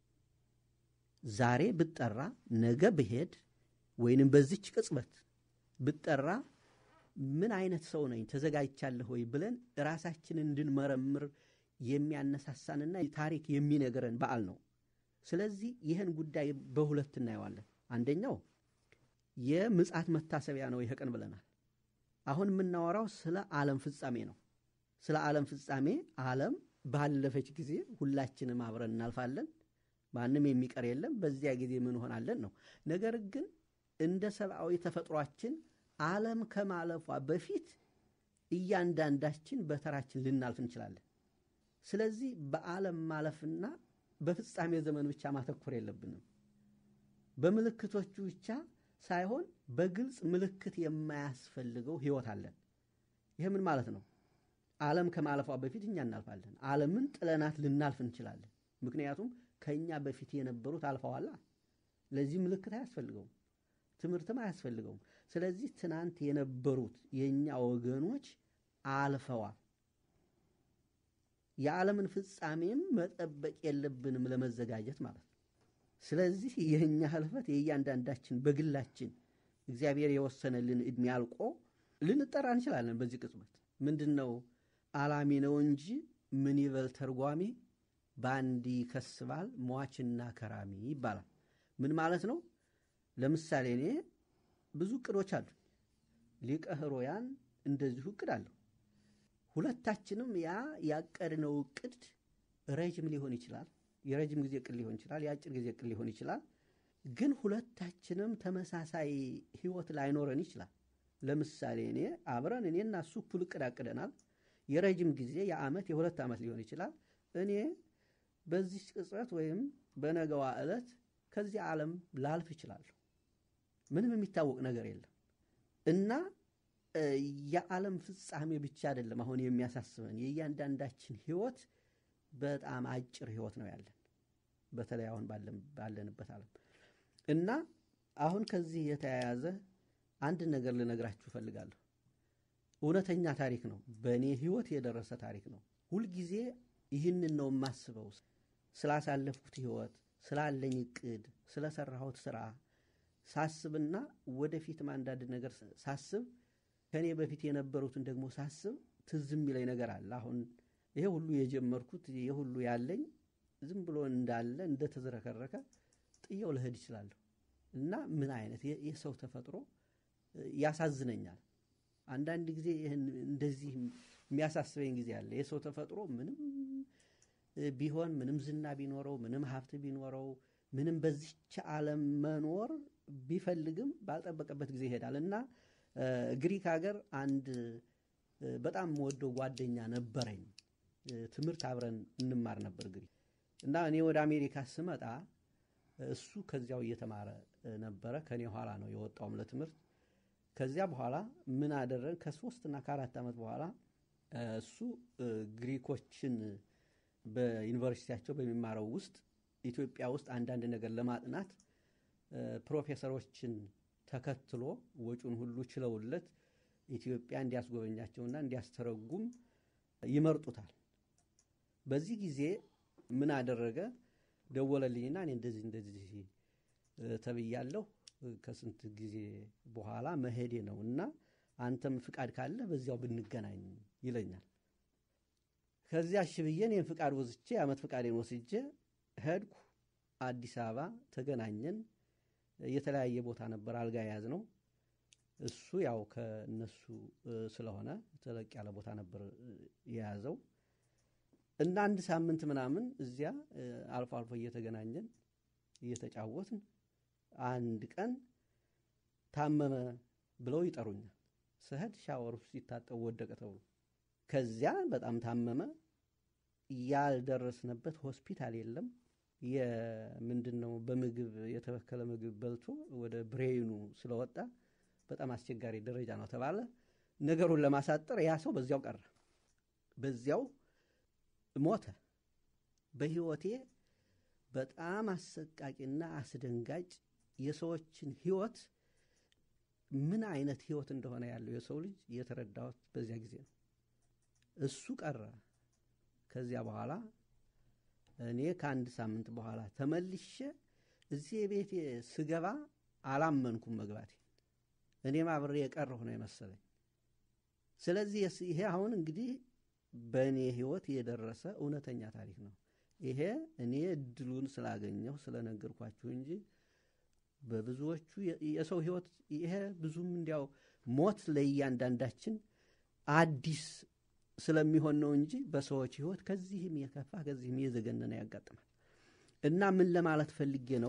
ዛሬ ብጠራ ነገ ብሄድ ወይንም በዚች ቅጽበት ብጠራ ምን አይነት ሰው ነኝ? ተዘጋጅቻለሁ ወይ ብለን ራሳችንን እንድንመረምር የሚያነሳሳንና ታሪክ የሚነግረን በዓል ነው። ስለዚህ ይህን ጉዳይ በሁለት እናየዋለን። አንደኛው የምጽአት መታሰቢያ ነው ይህ ቀን ብለናል። አሁን የምናወራው ስለ ዓለም ፍጻሜ ነው። ስለ ዓለም ፍጻሜ ዓለም ባለፈች ጊዜ ሁላችንም አብረን እናልፋለን፣ ማንም የሚቀር የለም። በዚያ ጊዜ ምን ሆናለን ነው። ነገር ግን እንደ ሰብአዊ ተፈጥሯችን ዓለም ከማለፏ በፊት እያንዳንዳችን በተራችን ልናልፍ እንችላለን። ስለዚህ በዓለም ማለፍና በፍጻሜ ዘመን ብቻ ማተኮር የለብንም። በምልክቶቹ ብቻ ሳይሆን በግልጽ ምልክት የማያስፈልገው ሕይወት አለን። ይህ ምን ማለት ነው? ዓለም ከማለፏ በፊት እኛ እናልፋለን። ዓለምን ጥለናት ልናልፍ እንችላለን። ምክንያቱም ከእኛ በፊት የነበሩት አልፈዋላ። ለዚህ ምልክት አያስፈልገውም፣ ትምህርትም አያስፈልገውም። ስለዚህ ትናንት የነበሩት የእኛ ወገኖች አልፈዋል። የዓለምን ፍጻሜም መጠበቅ የለብንም ለመዘጋጀት ማለት ነው። ስለዚህ የእኛ ህልፈት የእያንዳንዳችን በግላችን እግዚአብሔር የወሰነልን ዕድሜ አልቆ ልንጠራ እንችላለን። በዚህ ቅጽበት ምንድን ነው አላሚ ነው እንጂ ምን ይበል ተርጓሚ በአንድ ይከስባል ሟችና ከራሚ ይባላል። ምን ማለት ነው? ለምሳሌ እኔ ብዙ እቅዶች አሉ። ሊቀ ሕሩያን እንደዚሁ እቅድ አለሁ። ሁለታችንም ያ ያቀድነው እቅድ ረጅም ሊሆን ይችላል። የረጅም ጊዜ እቅድ ሊሆን ይችላል። የአጭር ጊዜ እቅድ ሊሆን ይችላል። ግን ሁለታችንም ተመሳሳይ ህይወት ላይኖረን ይችላል። ለምሳሌ እኔ አብረን እኔና እሱ እኩል እቅድ አቅደናል። የረጅም ጊዜ የዓመት የሁለት ዓመት ሊሆን ይችላል። እኔ በዚህ ቅጽበት ወይም በነገዋ ዕለት ከዚህ ዓለም ላልፍ እችላለሁ። ምንም የሚታወቅ ነገር የለም እና የዓለም ፍጻሜ ብቻ አይደለም አሁን የሚያሳስበን የእያንዳንዳችን ህይወት በጣም አጭር ህይወት ነው ያለን፣ በተለይ አሁን ባለንበት ዓለም እና አሁን ከዚህ የተያያዘ አንድ ነገር ልነግራችሁ እፈልጋለሁ። እውነተኛ ታሪክ ነው። በእኔ ህይወት የደረሰ ታሪክ ነው። ሁልጊዜ ይህንን ነው የማስበው። ስላሳለፍኩት ህይወት፣ ስላለኝ እቅድ፣ ስለሰራሁት ስራ ሳስብና ወደፊትም አንዳንድ ነገር ሳስብ ከእኔ በፊት የነበሩትን ደግሞ ሳስብ ትዝ የሚለኝ ነገር አለ። አሁን ይሄ ሁሉ የጀመርኩት ይሄ ሁሉ ያለኝ ዝም ብሎ እንዳለ እንደተዝረከረከ ጥየው ልሄድ ይችላለሁ እና ምን አይነት የሰው ተፈጥሮ ያሳዝነኛል። አንዳንድ ጊዜ ይህን እንደዚህ የሚያሳስበኝ ጊዜ አለ። የሰው ተፈጥሮ ምንም ቢሆን ምንም ዝና ቢኖረው ምንም ሀብት ቢኖረው ምንም በዚች ዓለም መኖር ቢፈልግም ባልጠበቀበት ጊዜ ይሄዳል እና ግሪክ ሀገር አንድ በጣም የምወደው ጓደኛ ነበረኝ። ትምህርት አብረን እንማር ነበር ግሪክ እና እኔ ወደ አሜሪካ ስመጣ እሱ ከዚያው እየተማረ ነበረ። ከኔ ኋላ ነው የወጣውም ለትምህርት። ከዚያ በኋላ ምን አደረግን? ከሶስትና ከአራት ዓመት በኋላ እሱ ግሪኮችን በዩኒቨርሲቲያቸው በሚማረው ውስጥ ኢትዮጵያ ውስጥ አንዳንድ ነገር ለማጥናት ፕሮፌሰሮችን ተከትሎ ወጪውን ሁሉ ችለውለት ኢትዮጵያ እንዲያስጎበኛቸውና እንዲያስተረጉም ይመርጡታል። በዚህ ጊዜ ምን አደረገ? ደወለልኝና እኔ እንደዚህ እንደዚህ ተብያለሁ ከስንት ጊዜ በኋላ መሄዴ ነው እና አንተም ፍቃድ ካለ በዚያው ብንገናኝ ይለኛል። ከዚያ እሺ ብዬ እኔም ፍቃድ ወስጄ የዓመት ፍቃዴን ወስጄ ሄድኩ። አዲስ አበባ ተገናኘን። የተለያየ ቦታ ነበር አልጋ የያዝ ነው። እሱ ያው ከእነሱ ስለሆነ ተለቅ ያለ ቦታ ነበር የያዘው እና አንድ ሳምንት ምናምን እዚያ አልፎ አልፎ እየተገናኘን እየተጫወትን አንድ ቀን ታመመ ብለው ይጠሩኛል። ስሄድ ሻወር ውስጥ ሲታጠብ ወደቀ ተብሎ ከዚያ በጣም ታመመ። ያልደረስንበት ሆስፒታል የለም። የምንድን ነው በምግብ የተበከለ ምግብ በልቶ ወደ ብሬኑ ስለወጣ በጣም አስቸጋሪ ደረጃ ነው ተባለ። ነገሩን ለማሳጠር ያ ሰው በዚያው ቀረ፣ በዚያው ሞተ። በሕይወቴ በጣም አሰቃቂና አስደንጋጭ የሰዎችን ሕይወት ምን አይነት ሕይወት እንደሆነ ያለው የሰው ልጅ የተረዳሁት በዚያ ጊዜ ነው። እሱ ቀረ። ከዚያ በኋላ እኔ ከአንድ ሳምንት በኋላ ተመልሼ እዚህ ቤቴ ስገባ አላመንኩም መግባቴ። እኔም አብሬ የቀረሁ ነው የመሰለኝ። ስለዚህ ይሄ አሁን እንግዲህ በእኔ ሕይወት የደረሰ እውነተኛ ታሪክ ነው። ይሄ እኔ እድሉን ስላገኘሁ ስለነገርኳችሁ እንጂ በብዙዎቹ የሰው ሕይወት ይሄ ብዙም እንዲያው ሞት ለእያንዳንዳችን አዲስ ስለሚሆን ነው እንጂ በሰዎች ሕይወት ከዚህም የከፋ ከዚህም የዘገነነ ያጋጥማል። እና ምን ለማለት ፈልጌ ነው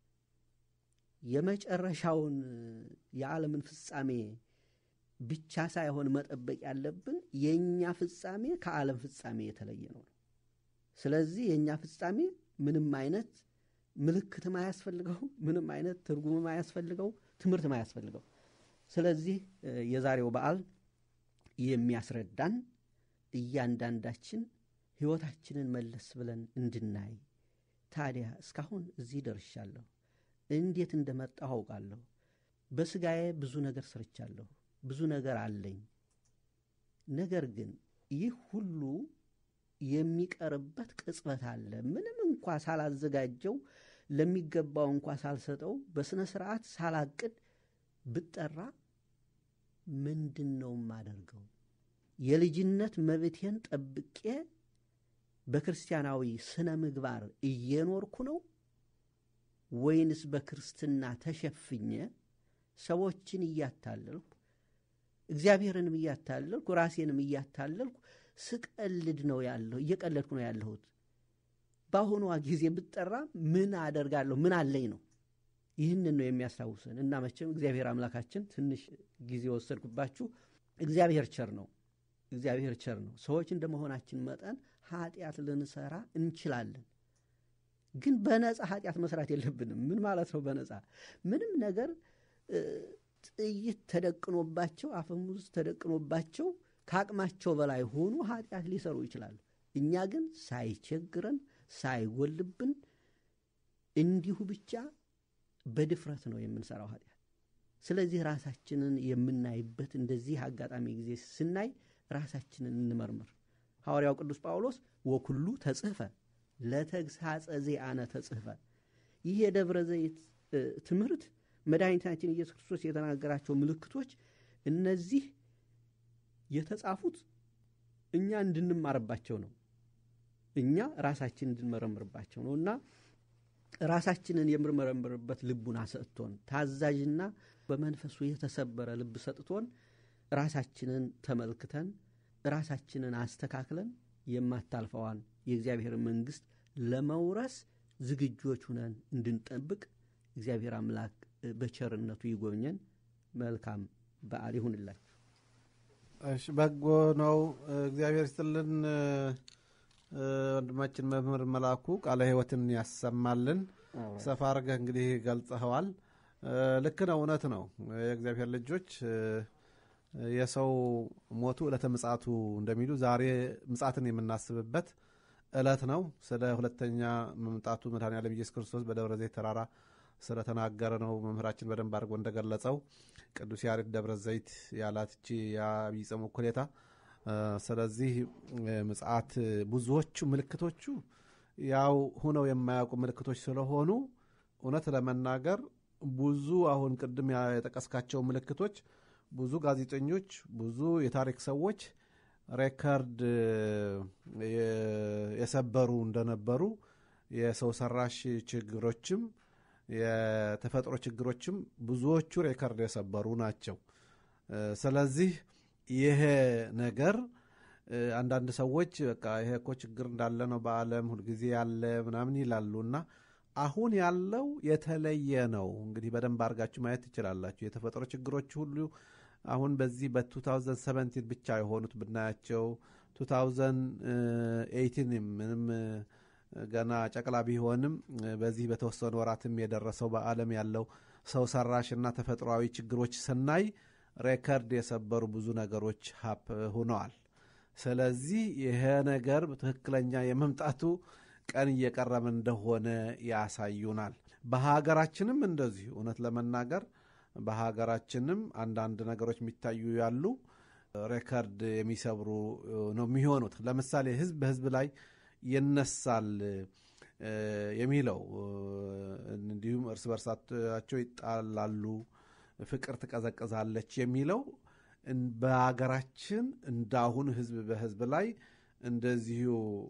የመጨረሻውን የዓለምን ፍጻሜ ብቻ ሳይሆን መጠበቅ ያለብን የእኛ ፍጻሜ ከዓለም ፍጻሜ የተለየ ነው። ስለዚህ የእኛ ፍጻሜ ምንም አይነት ምልክትም አያስፈልገው፣ ምንም አይነት ትርጉምም አያስፈልገው፣ ትምህርትም አያስፈልገው። ስለዚህ የዛሬው በዓል የሚያስረዳን እያንዳንዳችን ሕይወታችንን መለስ ብለን እንድናይ ታዲያ እስካሁን እዚህ ደርሻለሁ፣ እንዴት እንደመጣሁ አውቃለሁ። በሥጋዬ ብዙ ነገር ሰርቻለሁ፣ ብዙ ነገር አለኝ። ነገር ግን ይህ ሁሉ የሚቀርበት ቅጽበት አለ። ምንም እንኳ ሳላዘጋጀው ለሚገባው እንኳ ሳልሰጠው በሥነ ሥርዓት ሳላቅድ ብጠራ ምንድን ነው የማደርገው? የልጅነት መብቴን ጠብቄ በክርስቲያናዊ ስነ ምግባር እየኖርኩ ነው ወይንስ በክርስትና ተሸፍኜ ሰዎችን እያታለልኩ እግዚአብሔርንም እያታለልኩ ራሴንም እያታለልኩ ስቀልድ ነው ያለሁ እየቀለድኩ ነው ያለሁት። በአሁኗ ጊዜ ብጠራ ምን አደርጋለሁ? ምን አለኝ ነው። ይህንን ነው የሚያስታውሰን እና መቼም እግዚአብሔር አምላካችን ትንሽ ጊዜ ወሰድኩባችሁ። እግዚአብሔር ቸር ነው። እግዚአብሔር ቸር ነው። ሰዎች እንደ መሆናችን መጠን ኃጢአት ልንሰራ እንችላለን። ግን በነፃ ኃጢአት መስራት የለብንም። ምን ማለት ነው? በነፃ ምንም ነገር ጥይት ተደቅኖባቸው አፈሙዝ ተደቅኖባቸው ከአቅማቸው በላይ ሆኑ ኃጢአት ሊሰሩ ይችላሉ። እኛ ግን ሳይቸግረን ሳይጎልብን እንዲሁ ብቻ በድፍረት ነው የምንሰራው ኃጢአት። ስለዚህ ራሳችንን የምናይበት እንደዚህ አጋጣሚ ጊዜ ስናይ ራሳችንን እንመርምር። ሐዋርያው ቅዱስ ጳውሎስ ወኩሉ ተጽሕፈ ለተግሳጸ ዚአነ ተጽሕፈ። ይህ የደብረ ዘይት ትምህርት መድኃኒታችን ኢየሱስ ክርስቶስ የተናገራቸው ምልክቶች እነዚህ የተጻፉት እኛ እንድንማርባቸው ነው። እኛ ራሳችን እንድንመረምርባቸው ነው እና ራሳችንን የምንመረምርበት ልቡና ሰጥቶን ታዛዥና በመንፈሱ የተሰበረ ልብ ሰጥቶን ራሳችንን ተመልክተን ራሳችንን አስተካክለን የማታልፈዋን የእግዚአብሔር መንግሥት ለመውረስ ዝግጆች ሁነን እንድንጠብቅ እግዚአብሔር አምላክ በቸርነቱ ይጎብኘን። መልካም በዓል ይሁንላችሁ። እሺ፣ በጎ ነው። እግዚአብሔር ይስጥልን። ወንድማችን መምህር መላኩ ቃለ ሕይወትን ያሰማልን። ሰፋ አድርገህ እንግዲህ ገልጸኸዋል። ልክ ነው፣ እውነት ነው። የእግዚአብሔር ልጆች የሰው ሞቱ ዕለተ ምጽአቱ እንደሚሉ ዛሬ ምጽአትን የምናስብበት ዕለት ነው። ስለ ሁለተኛ መምጣቱ መድኃኔዓለም ኢየሱስ ክርስቶስ በደብረ ዘይት ተራራ ስለተናገረ ነው መምህራችን በደንብ አድርጎ እንደገለጸው ቅዱስ ያሬድ ደብረ ዘይት ያላት እቺ የዐቢይ ጾም እኩሌታ። ስለዚህ ምጽአት ብዙዎቹ ምልክቶቹ ያው ሁነው የማያውቁ ምልክቶች ስለሆኑ እውነት ለመናገር ብዙ አሁን ቅድም የጠቀስካቸው ምልክቶች ብዙ ጋዜጠኞች፣ ብዙ የታሪክ ሰዎች ሬከርድ የሰበሩ እንደነበሩ የሰው ሰራሽ ችግሮችም የተፈጥሮ ችግሮችም ብዙዎቹ ሬከርድ የሰበሩ ናቸው። ስለዚህ ይሄ ነገር አንዳንድ ሰዎች በቃ ይሄ እኮ ችግር እንዳለ ነው በዓለም ሁልጊዜ ያለ ምናምን ይላሉ እና አሁን ያለው የተለየ ነው። እንግዲህ በደንብ አድርጋችሁ ማየት ትችላላችሁ። የተፈጥሮ ችግሮች ሁሉ አሁን በዚህ በ2017 ብቻ የሆኑት ብናያቸው 2018 ምንም ገና ጨቅላ ቢሆንም በዚህ በተወሰኑ ወራትም የደረሰው በዓለም ያለው ሰው ሰራሽና ተፈጥሯዊ ችግሮች ስናይ ሬከርድ የሰበሩ ብዙ ነገሮች ሀፕ ሆነዋል። ስለዚህ ይሄ ነገር ትክክለኛ የመምጣቱ ቀን እየቀረበ እንደሆነ ያሳዩናል። በሀገራችንም እንደዚሁ እውነት ለመናገር በሀገራችንም አንዳንድ ነገሮች የሚታዩ ያሉ ሬከርድ የሚሰብሩ ነው የሚሆኑት። ለምሳሌ ህዝብ በህዝብ ላይ ይነሳል የሚለው እንዲሁም እርስ በርሳቸው ይጣላሉ፣ ፍቅር ትቀዘቅዛለች የሚለው በሀገራችን እንዳሁን ህዝብ በህዝብ ላይ እንደዚሁ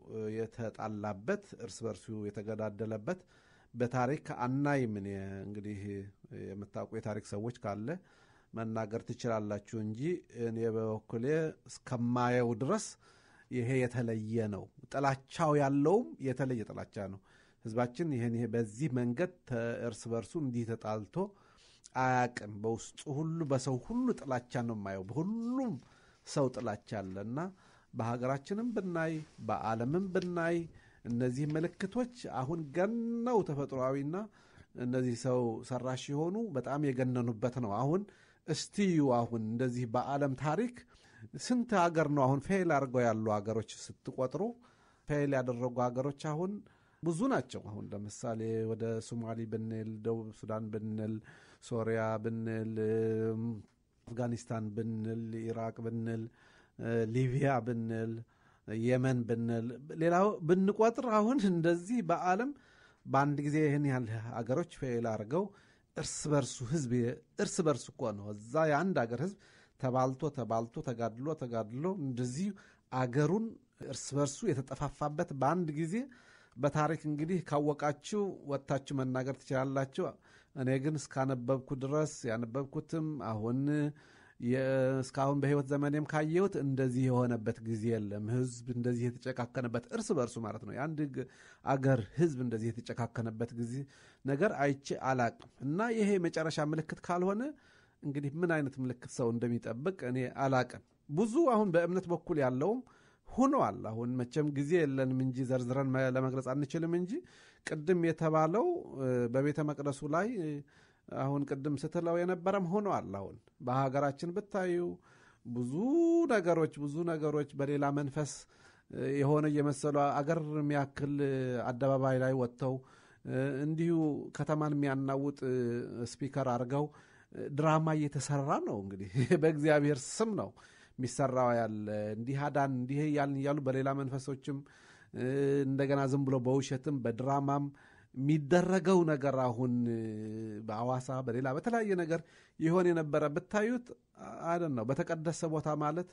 የተጣላበት እርስ በርሱ የተገዳደለበት በታሪክ አናይም። እኔ እንግዲህ የምታውቁ የታሪክ ሰዎች ካለ መናገር ትችላላችሁ እንጂ እኔ በበኩሌ እስከማየው ድረስ ይሄ የተለየ ነው። ጥላቻው ያለውም የተለየ ጥላቻ ነው። ህዝባችን ይህን ይሄ በዚህ መንገድ እርስ በርሱ እንዲህ ተጣልቶ አያቅም። በውስጡ ሁሉ በሰው ሁሉ ጥላቻ ነው የማየው። በሁሉም ሰው ጥላቻ አለ እና በሀገራችንም ብናይ በዓለምም ብናይ እነዚህ ምልክቶች አሁን ገነው ተፈጥሯዊና እነዚህ ሰው ሰራሽ የሆኑ በጣም የገነኑበት ነው። አሁን እስቲዩ አሁን እንደዚህ በዓለም ታሪክ ስንት ሀገር ነው አሁን ፌል አድርገው ያሉ ሀገሮች ስትቆጥሩ ፌል ያደረጉ ሀገሮች አሁን ብዙ ናቸው። አሁን ለምሳሌ ወደ ሶማሊ ብንል፣ ደቡብ ሱዳን ብንል፣ ሶሪያ ብንል፣ አፍጋኒስታን ብንል፣ ኢራቅ ብንል፣ ሊቢያ ብንል፣ የመን ብንል፣ ሌላው ብንቆጥር አሁን እንደዚህ በዓለም በአንድ ጊዜ ይህን ያህል ሀገሮች ፌል አድርገው እርስ በርሱ ህዝብ እርስ በርሱ እኮ ነው እዛ የአንድ ሀገር ህዝብ ተባልቶ ተባልቶ ተጋድሎ ተጋድሎ እንደዚህ አገሩን እርስ በርሱ የተጠፋፋበት በአንድ ጊዜ በታሪክ እንግዲህ ካወቃችሁ ወጥታችሁ መናገር ትችላላችሁ። እኔ ግን እስካነበብኩ ድረስ ያነበብኩትም አሁን እስካሁን በህይወት ዘመኔም ካየሁት እንደዚህ የሆነበት ጊዜ የለም። ህዝብ እንደዚህ የተጨካከነበት እርስ በርሱ ማለት ነው። የአንድ አገር ህዝብ እንደዚህ የተጨካከነበት ጊዜ ነገር አይቼ አላቅም እና ይሄ የመጨረሻ ምልክት ካልሆነ እንግዲህ ምን አይነት ምልክት ሰው እንደሚጠብቅ እኔ አላቅም። ብዙ አሁን በእምነት በኩል ያለውም ሆነዋል። አሁን መቼም ጊዜ የለንም እንጂ ዘርዝረን ለመግለጽ አንችልም እንጂ ቅድም የተባለው በቤተ መቅደሱ ላይ አሁን ቅድም ስትለው የነበረም ሆነዋል። አሁን በሀገራችን ብታዩ ብዙ ነገሮች ብዙ ነገሮች በሌላ መንፈስ የሆነ እየመሰሉ አገር የሚያክል አደባባይ ላይ ወጥተው እንዲሁ ከተማን የሚያናውጥ ስፒከር አድርገው ድራማ እየተሰራ ነው። እንግዲህ በእግዚአብሔር ስም ነው የሚሰራው ያለ እንዲህ አዳን እንዲህ እያልን እያሉ በሌላ መንፈሶችም እንደገና ዝም ብሎ በውሸትም በድራማም የሚደረገው ነገር አሁን በአዋሳ በሌላ በተለያየ ነገር ይሆን የነበረ ብታዩት አይደን ነው። በተቀደሰ ቦታ ማለት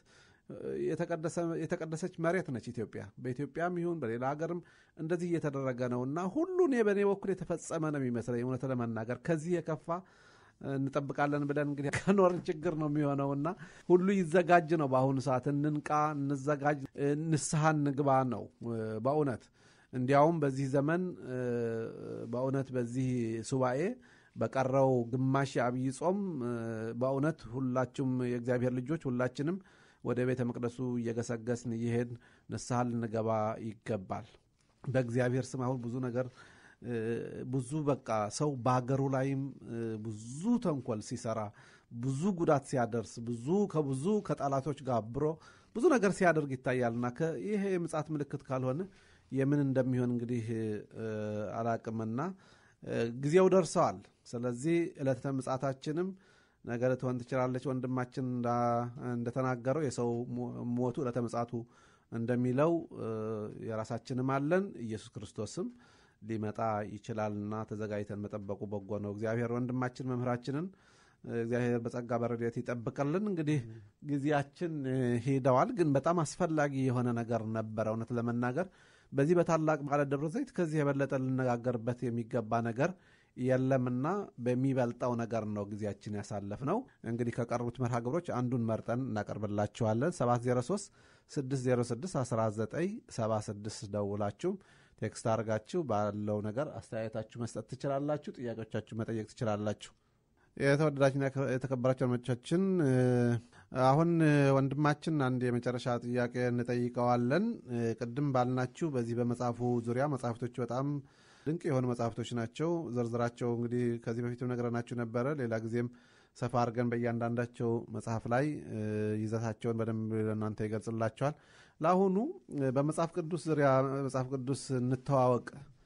የተቀደሰች መሬት ነች ኢትዮጵያ። በኢትዮጵያም ይሁን በሌላ ሀገርም እንደዚህ እየተደረገ ነው እና ሁሉን በእኔ በኩል የተፈጸመ ነው የሚመስለኝ እውነት ለመናገር ከዚህ የከፋ እንጠብቃለን ብለን እንግዲህ ከኖርን ችግር ነው የሚሆነው እና ሁሉ ይዘጋጅ ነው። በአሁኑ ሰዓት እንንቃ፣ እንዘጋጅ፣ ንስሐ እንግባ ነው በእውነት እንዲያውም በዚህ ዘመን በእውነት በዚህ ሱባኤ በቀረው ግማሽ የአብይ ጾም በእውነት ሁላችሁም የእግዚአብሔር ልጆች ሁላችንም ወደ ቤተ መቅደሱ እየገሰገስን እየሄድን ንስሐ ልንገባ ይገባል። በእግዚአብሔር ስም አሁን ብዙ ነገር ብዙ በቃ ሰው በሀገሩ ላይም ብዙ ተንኮል ሲሰራ ብዙ ጉዳት ሲያደርስ ብዙ ከብዙ ከጠላቶች ጋር አብሮ ብዙ ነገር ሲያደርግ ይታያልና ይሄ የምጽአት ምልክት ካልሆነ የምን እንደሚሆን እንግዲህ አላቅምና ጊዜው ደርሰዋል። ስለዚህ ዕለተ ምጽአታችንም ነገ ልትሆን ትችላለች። ወንድማችን እንደተናገረው የሰው ሞቱ ዕለተ ምጽአቱ እንደሚለው የራሳችንም አለን ኢየሱስ ክርስቶስም ሊመጣ ይችላልና ተዘጋጅተን መጠበቁ በጎ ነው። እግዚአብሔር ወንድማችን መምህራችንን እግዚአብሔር በጸጋ በረድኤት ይጠብቅልን። እንግዲህ ጊዜያችን ሄደዋል፣ ግን በጣም አስፈላጊ የሆነ ነገር ነበረ። እውነት ለመናገር በዚህ በታላቅ በዓለ ደብረ ዘይት ከዚህ የበለጠ ልነጋገርበት የሚገባ ነገር የለምና በሚበልጠው ነገር ነው ጊዜያችን ያሳለፍ ነው። እንግዲህ ከቀሩት መርሃ ግብሮች አንዱን መርጠን እናቀርብላችኋለን። 703 606 1976 ደውላችሁ ቴክስት አድርጋችሁ ባለው ነገር አስተያየታችሁ መስጠት ትችላላችሁ። ጥያቄዎቻችሁ መጠየቅ ትችላላችሁ። የተወደዳችሁና የተከበራችሁ አድማጮቻችን አሁን ወንድማችን አንድ የመጨረሻ ጥያቄ እንጠይቀዋለን። ቅድም ባልናችሁ በዚህ በመጽሐፉ ዙሪያ መጽሐፍቶች በጣም ድንቅ የሆኑ መጽሐፍቶች ናቸው። ዝርዝራቸው እንግዲህ ከዚህ በፊትም ነግረናችሁ ነበረ። ሌላ ጊዜም ሰፋ አድርገን በእያንዳንዳቸው መጽሐፍ ላይ ይዘታቸውን በደንብ ለእናንተ ይገልጽላቸዋል። ለአሁኑ በመጽሐፍ ቅዱስ ዙሪያ መጽሐፍ ቅዱስ እንተዋወቅ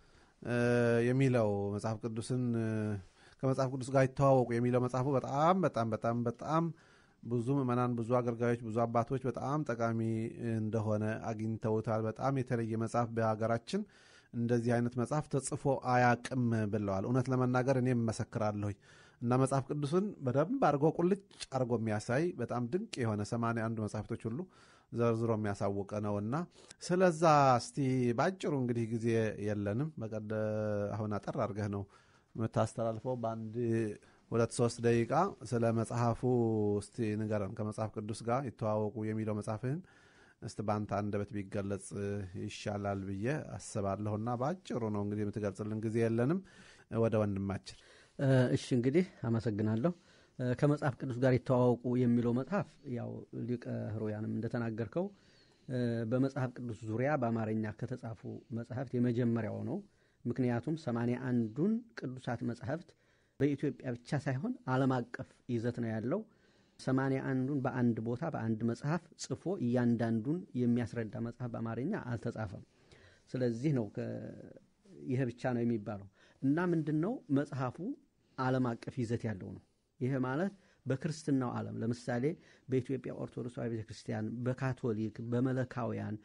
የሚለው መጽሐፍ ቅዱስን ከመጽሐፍ ቅዱስ ጋር ይተዋወቁ የሚለው መጽሐፉ በጣም በጣም በጣም በጣም ብዙ ምዕመናን፣ ብዙ አገልጋዮች፣ ብዙ አባቶች በጣም ጠቃሚ እንደሆነ አግኝተውታል። በጣም የተለየ መጽሐፍ በሀገራችን እንደዚህ አይነት መጽሐፍ ተጽፎ አያቅም ብለዋል። እውነት ለመናገር እኔም መሰክራለሁኝ እና መጽሐፍ ቅዱስን በደንብ አድርጎ ቁልጭ አድርጎ የሚያሳይ በጣም ድንቅ የሆነ ሰማንያ አንዱ መጽሐፍቶች ሁሉ ዘርዝሮ የሚያሳውቀ ነው እና ስለዛ እስቲ በአጭሩ እንግዲህ ጊዜ የለንም። በቀደ አሁን አጠር አድርገህ ነው የምታስተላልፈው በአንድ ሁለት ሶስት ደቂቃ ስለ መጽሐፉ እስቲ ንገረን። ከመጽሐፍ ቅዱስ ጋር ይተዋወቁ የሚለው መጽሐፍህን እስቲ በአንተ አንደበት ቢገለጽ ይሻላል ብዬ አስባለሁና በአጭሩ ነው እንግዲህ የምትገልጽልን፣ ጊዜ የለንም። ወደ ወንድማችን እሺ እንግዲህ አመሰግናለሁ። ከመጽሐፍ ቅዱስ ጋር ይተዋወቁ የሚለው መጽሐፍ ያው ሊቀ ሕሩያንም እንደተናገርከው በመጽሐፍ ቅዱስ ዙሪያ በአማርኛ ከተጻፉ መጽሐፍት የመጀመሪያው ነው። ምክንያቱም ሰማንያ አንዱን ቅዱሳት መጽሐፍት በኢትዮጵያ ብቻ ሳይሆን ዓለም አቀፍ ይዘት ነው ያለው። ሰማንያ አንዱን በአንድ ቦታ በአንድ መጽሐፍ ጽፎ እያንዳንዱን የሚያስረዳ መጽሐፍ በአማርኛ አልተጻፈም። ስለዚህ ነው ይህ ብቻ ነው የሚባለው እና ምንድን ነው መጽሐፉ ዓለም አቀፍ ይዘት ያለው ነው። ይህ ማለት በክርስትናው ዓለም ለምሳሌ በኢትዮጵያ ኦርቶዶክስ ቤተ ክርስቲያን፣ በካቶሊክ፣ በመለካውያን፣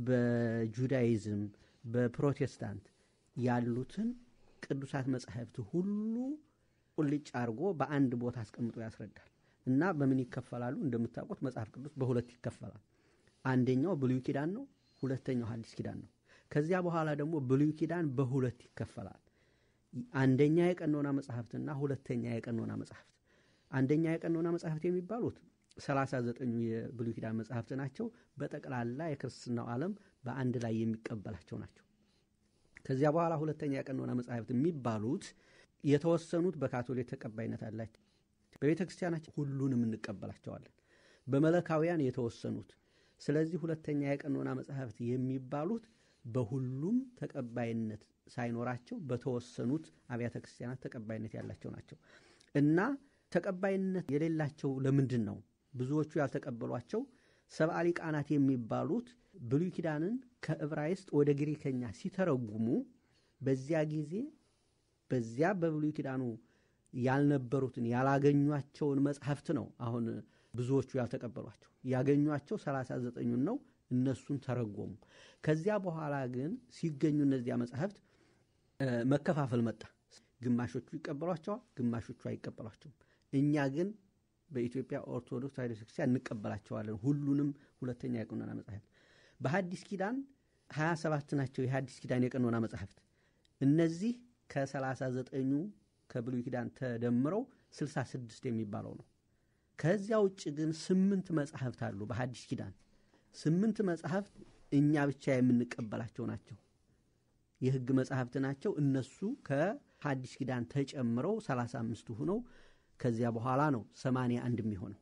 በጁዳይዝም፣ በፕሮቴስታንት ያሉትን ቅዱሳት መጻሕፍት ሁሉ ቁልጭ አድርጎ በአንድ ቦታ አስቀምጦ ያስረዳል እና በምን ይከፈላሉ? እንደምታውቁት መጽሐፍ ቅዱስ በሁለት ይከፈላል። አንደኛው ብሉይ ኪዳን ነው፣ ሁለተኛው ሐዲስ ኪዳን ነው። ከዚያ በኋላ ደግሞ ብሉይ ኪዳን በሁለት ይከፈላል። አንደኛ የቀኖና መጽሐፍትና ሁለተኛ የቀኖና መጽሐፍት። አንደኛ የቀኖና መጽሐፍት የሚባሉት ሰላሳ ዘጠኙ የብሉይ ኪዳን መጽሐፍት ናቸው። በጠቅላላ የክርስትናው ዓለም በአንድ ላይ የሚቀበላቸው ናቸው። ከዚያ በኋላ ሁለተኛ የቀኖና መጽሐፍት የሚባሉት የተወሰኑት በካቶሊክ ተቀባይነት አላቸው። በቤተ ክርስቲያናችን ሁሉንም እንቀበላቸዋለን። በመለካውያን የተወሰኑት። ስለዚህ ሁለተኛ የቀኖና መጽሐፍት የሚባሉት በሁሉም ተቀባይነት ሳይኖራቸው በተወሰኑት አብያተ ክርስቲያናት ተቀባይነት ያላቸው ናቸው እና ተቀባይነት የሌላቸው ለምንድን ነው? ብዙዎቹ ያልተቀበሏቸው ሰብአ ሊቃናት የሚባሉት ብሉይ ኪዳንን ከዕብራይስጥ ወደ ግሪከኛ ሲተረጉሙ በዚያ ጊዜ በዚያ በብሉይ ኪዳኑ ያልነበሩትን ያላገኟቸውን መጽሐፍት ነው አሁን ብዙዎቹ ያልተቀበሏቸው። ያገኟቸው ሰላሳ ዘጠኙን ነው እነሱን ተረጎሙ። ከዚያ በኋላ ግን ሲገኙ እነዚያ መጽሐፍት መከፋፈል መጣ። ግማሾቹ ይቀበሏቸዋል፣ ግማሾቹ አይቀበሏቸውም። እኛ ግን በኢትዮጵያ ኦርቶዶክስ ተዋሕዶ ቤተክርስቲያን እንቀበላቸዋለን ሁሉንም ሁለተኛ የቀኖና መጽሐፍት። በሐዲስ ኪዳን ሀያ ሰባት ናቸው የሐዲስ ኪዳን የቀኖና መጽሐፍት። እነዚህ ከሰላሳ ዘጠኙ ከብሉይ ኪዳን ተደምረው ስልሳ ስድስት የሚባለው ነው። ከዚያ ውጭ ግን ስምንት መጽሐፍት አሉ በሐዲስ ኪዳን ስምንት መጽሐፍት እኛ ብቻ የምንቀበላቸው ናቸው። የሕግ መጽሐፍት ናቸው። እነሱ ከሐዲስ ኪዳን ተጨምረው ሰላሳ አምስቱ ሆነው ከዚያ በኋላ ነው ሰማንያ አንድ የሚሆነው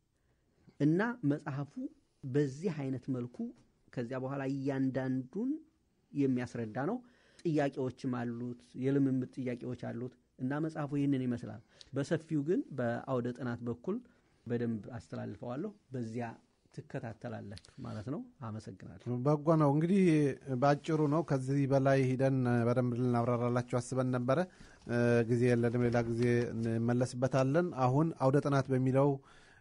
እና መጽሐፉ በዚህ አይነት መልኩ ከዚያ በኋላ እያንዳንዱን የሚያስረዳ ነው። ጥያቄዎችም አሉት፣ የልምምድ ጥያቄዎች አሉት እና መጽሐፉ ይህንን ይመስላል። በሰፊው ግን በአውደ ጥናት በኩል በደንብ አስተላልፈዋለሁ። በዚያ ትከታተላላችሁ ማለት ነው። አመሰግናለሁ። በጎ ነው እንግዲህ በአጭሩ ነው። ከዚህ በላይ ሂደን በደንብ ልናብራራላችሁ አስበን ነበረ። ጊዜ የለንም። ሌላ ጊዜ እንመለስበታለን። አሁን አውደ ጥናት በሚለው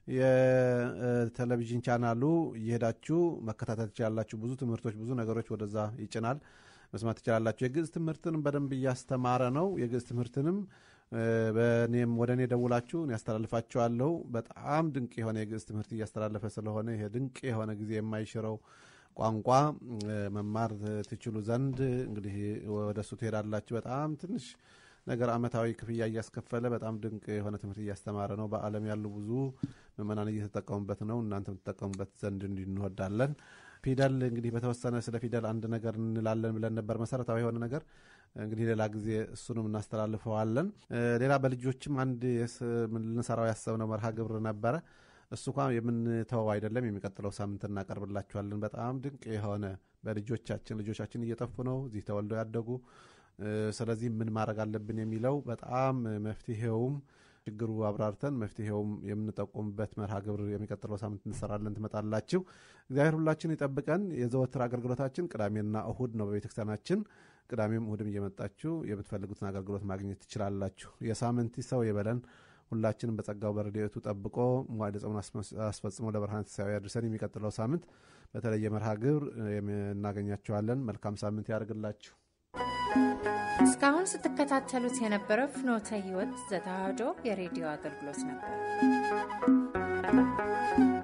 የቴሌቪዥን ቻናሉ እየሄዳችሁ መከታተል ትችላላችሁ። ብዙ ትምህርቶች፣ ብዙ ነገሮች ወደዛ ይጭናል። መስማት ትችላላችሁ። የግዕዝ ትምህርትንም በደንብ እያስተማረ ነው። የግዕዝ ትምህርትንም በእኔም ወደ እኔ ደውላችሁ ያስተላልፋችኋለሁ። በጣም ድንቅ የሆነ የግዕዝ ትምህርት እያስተላለፈ ስለሆነ ይሄ ድንቅ የሆነ ጊዜ የማይሽረው ቋንቋ መማር ትችሉ ዘንድ እንግዲህ ወደ እሱ ትሄዳላችሁ። በጣም ትንሽ ነገር አመታዊ ክፍያ እያስከፈለ በጣም ድንቅ የሆነ ትምህርት እያስተማረ ነው። በዓለም ያሉ ብዙ ምዕመናን እየተጠቀሙበት ነው። እናንተም ትጠቀሙበት ዘንድ እንወዳለን። ፊደል እንግዲህ በተወሰነ ስለ ፊደል አንድ ነገር እንላለን ብለን ነበር። መሰረታዊ የሆነ ነገር እንግዲህ ሌላ ጊዜ እሱንም እናስተላልፈዋለን። ሌላ በልጆችም አንድ ልንሰራው ያሰብነው መርሃ ግብር ነበረ። እሱ እንኳ የምንተወው አይደለም። የሚቀጥለው ሳምንት እናቀርብላችኋለን። በጣም ድንቅ የሆነ በልጆቻችን ልጆቻችን እየጠፉ ነው እዚህ ተወልደው ያደጉ። ስለዚህ ምን ማድረግ አለብን የሚለው በጣም መፍትሄውም ችግሩ አብራርተን መፍትሄውም የምንጠቁምበት መርሃ ግብር የሚቀጥለው ሳምንት እንሰራለን። ትመጣላችሁ። እግዚአብሔር ሁላችን ይጠብቀን። የዘወትር አገልግሎታችን ቅዳሜና እሁድ ነው በቤተክርስቲያናችን። ቅዳሜም እሁድም እየመጣችሁ የምትፈልጉትን አገልግሎት ማግኘት ትችላላችሁ። የሳምንት ሰው የበለን ሁላችንም በጸጋው በረድኤቱ ጠብቆ መዋዕደ ጾሙን አስፈጽሞ ለብርሃነ ትንሣኤው ያድርሰን። የሚቀጥለው ሳምንት በተለየ መርሃ ግብር እናገኛችኋለን። መልካም ሳምንት ያደርግላችሁ። እስካሁን ስትከታተሉት የነበረው ፍኖተ ሕይወት ዘተዋሕዶ የሬዲዮ አገልግሎት ነበር።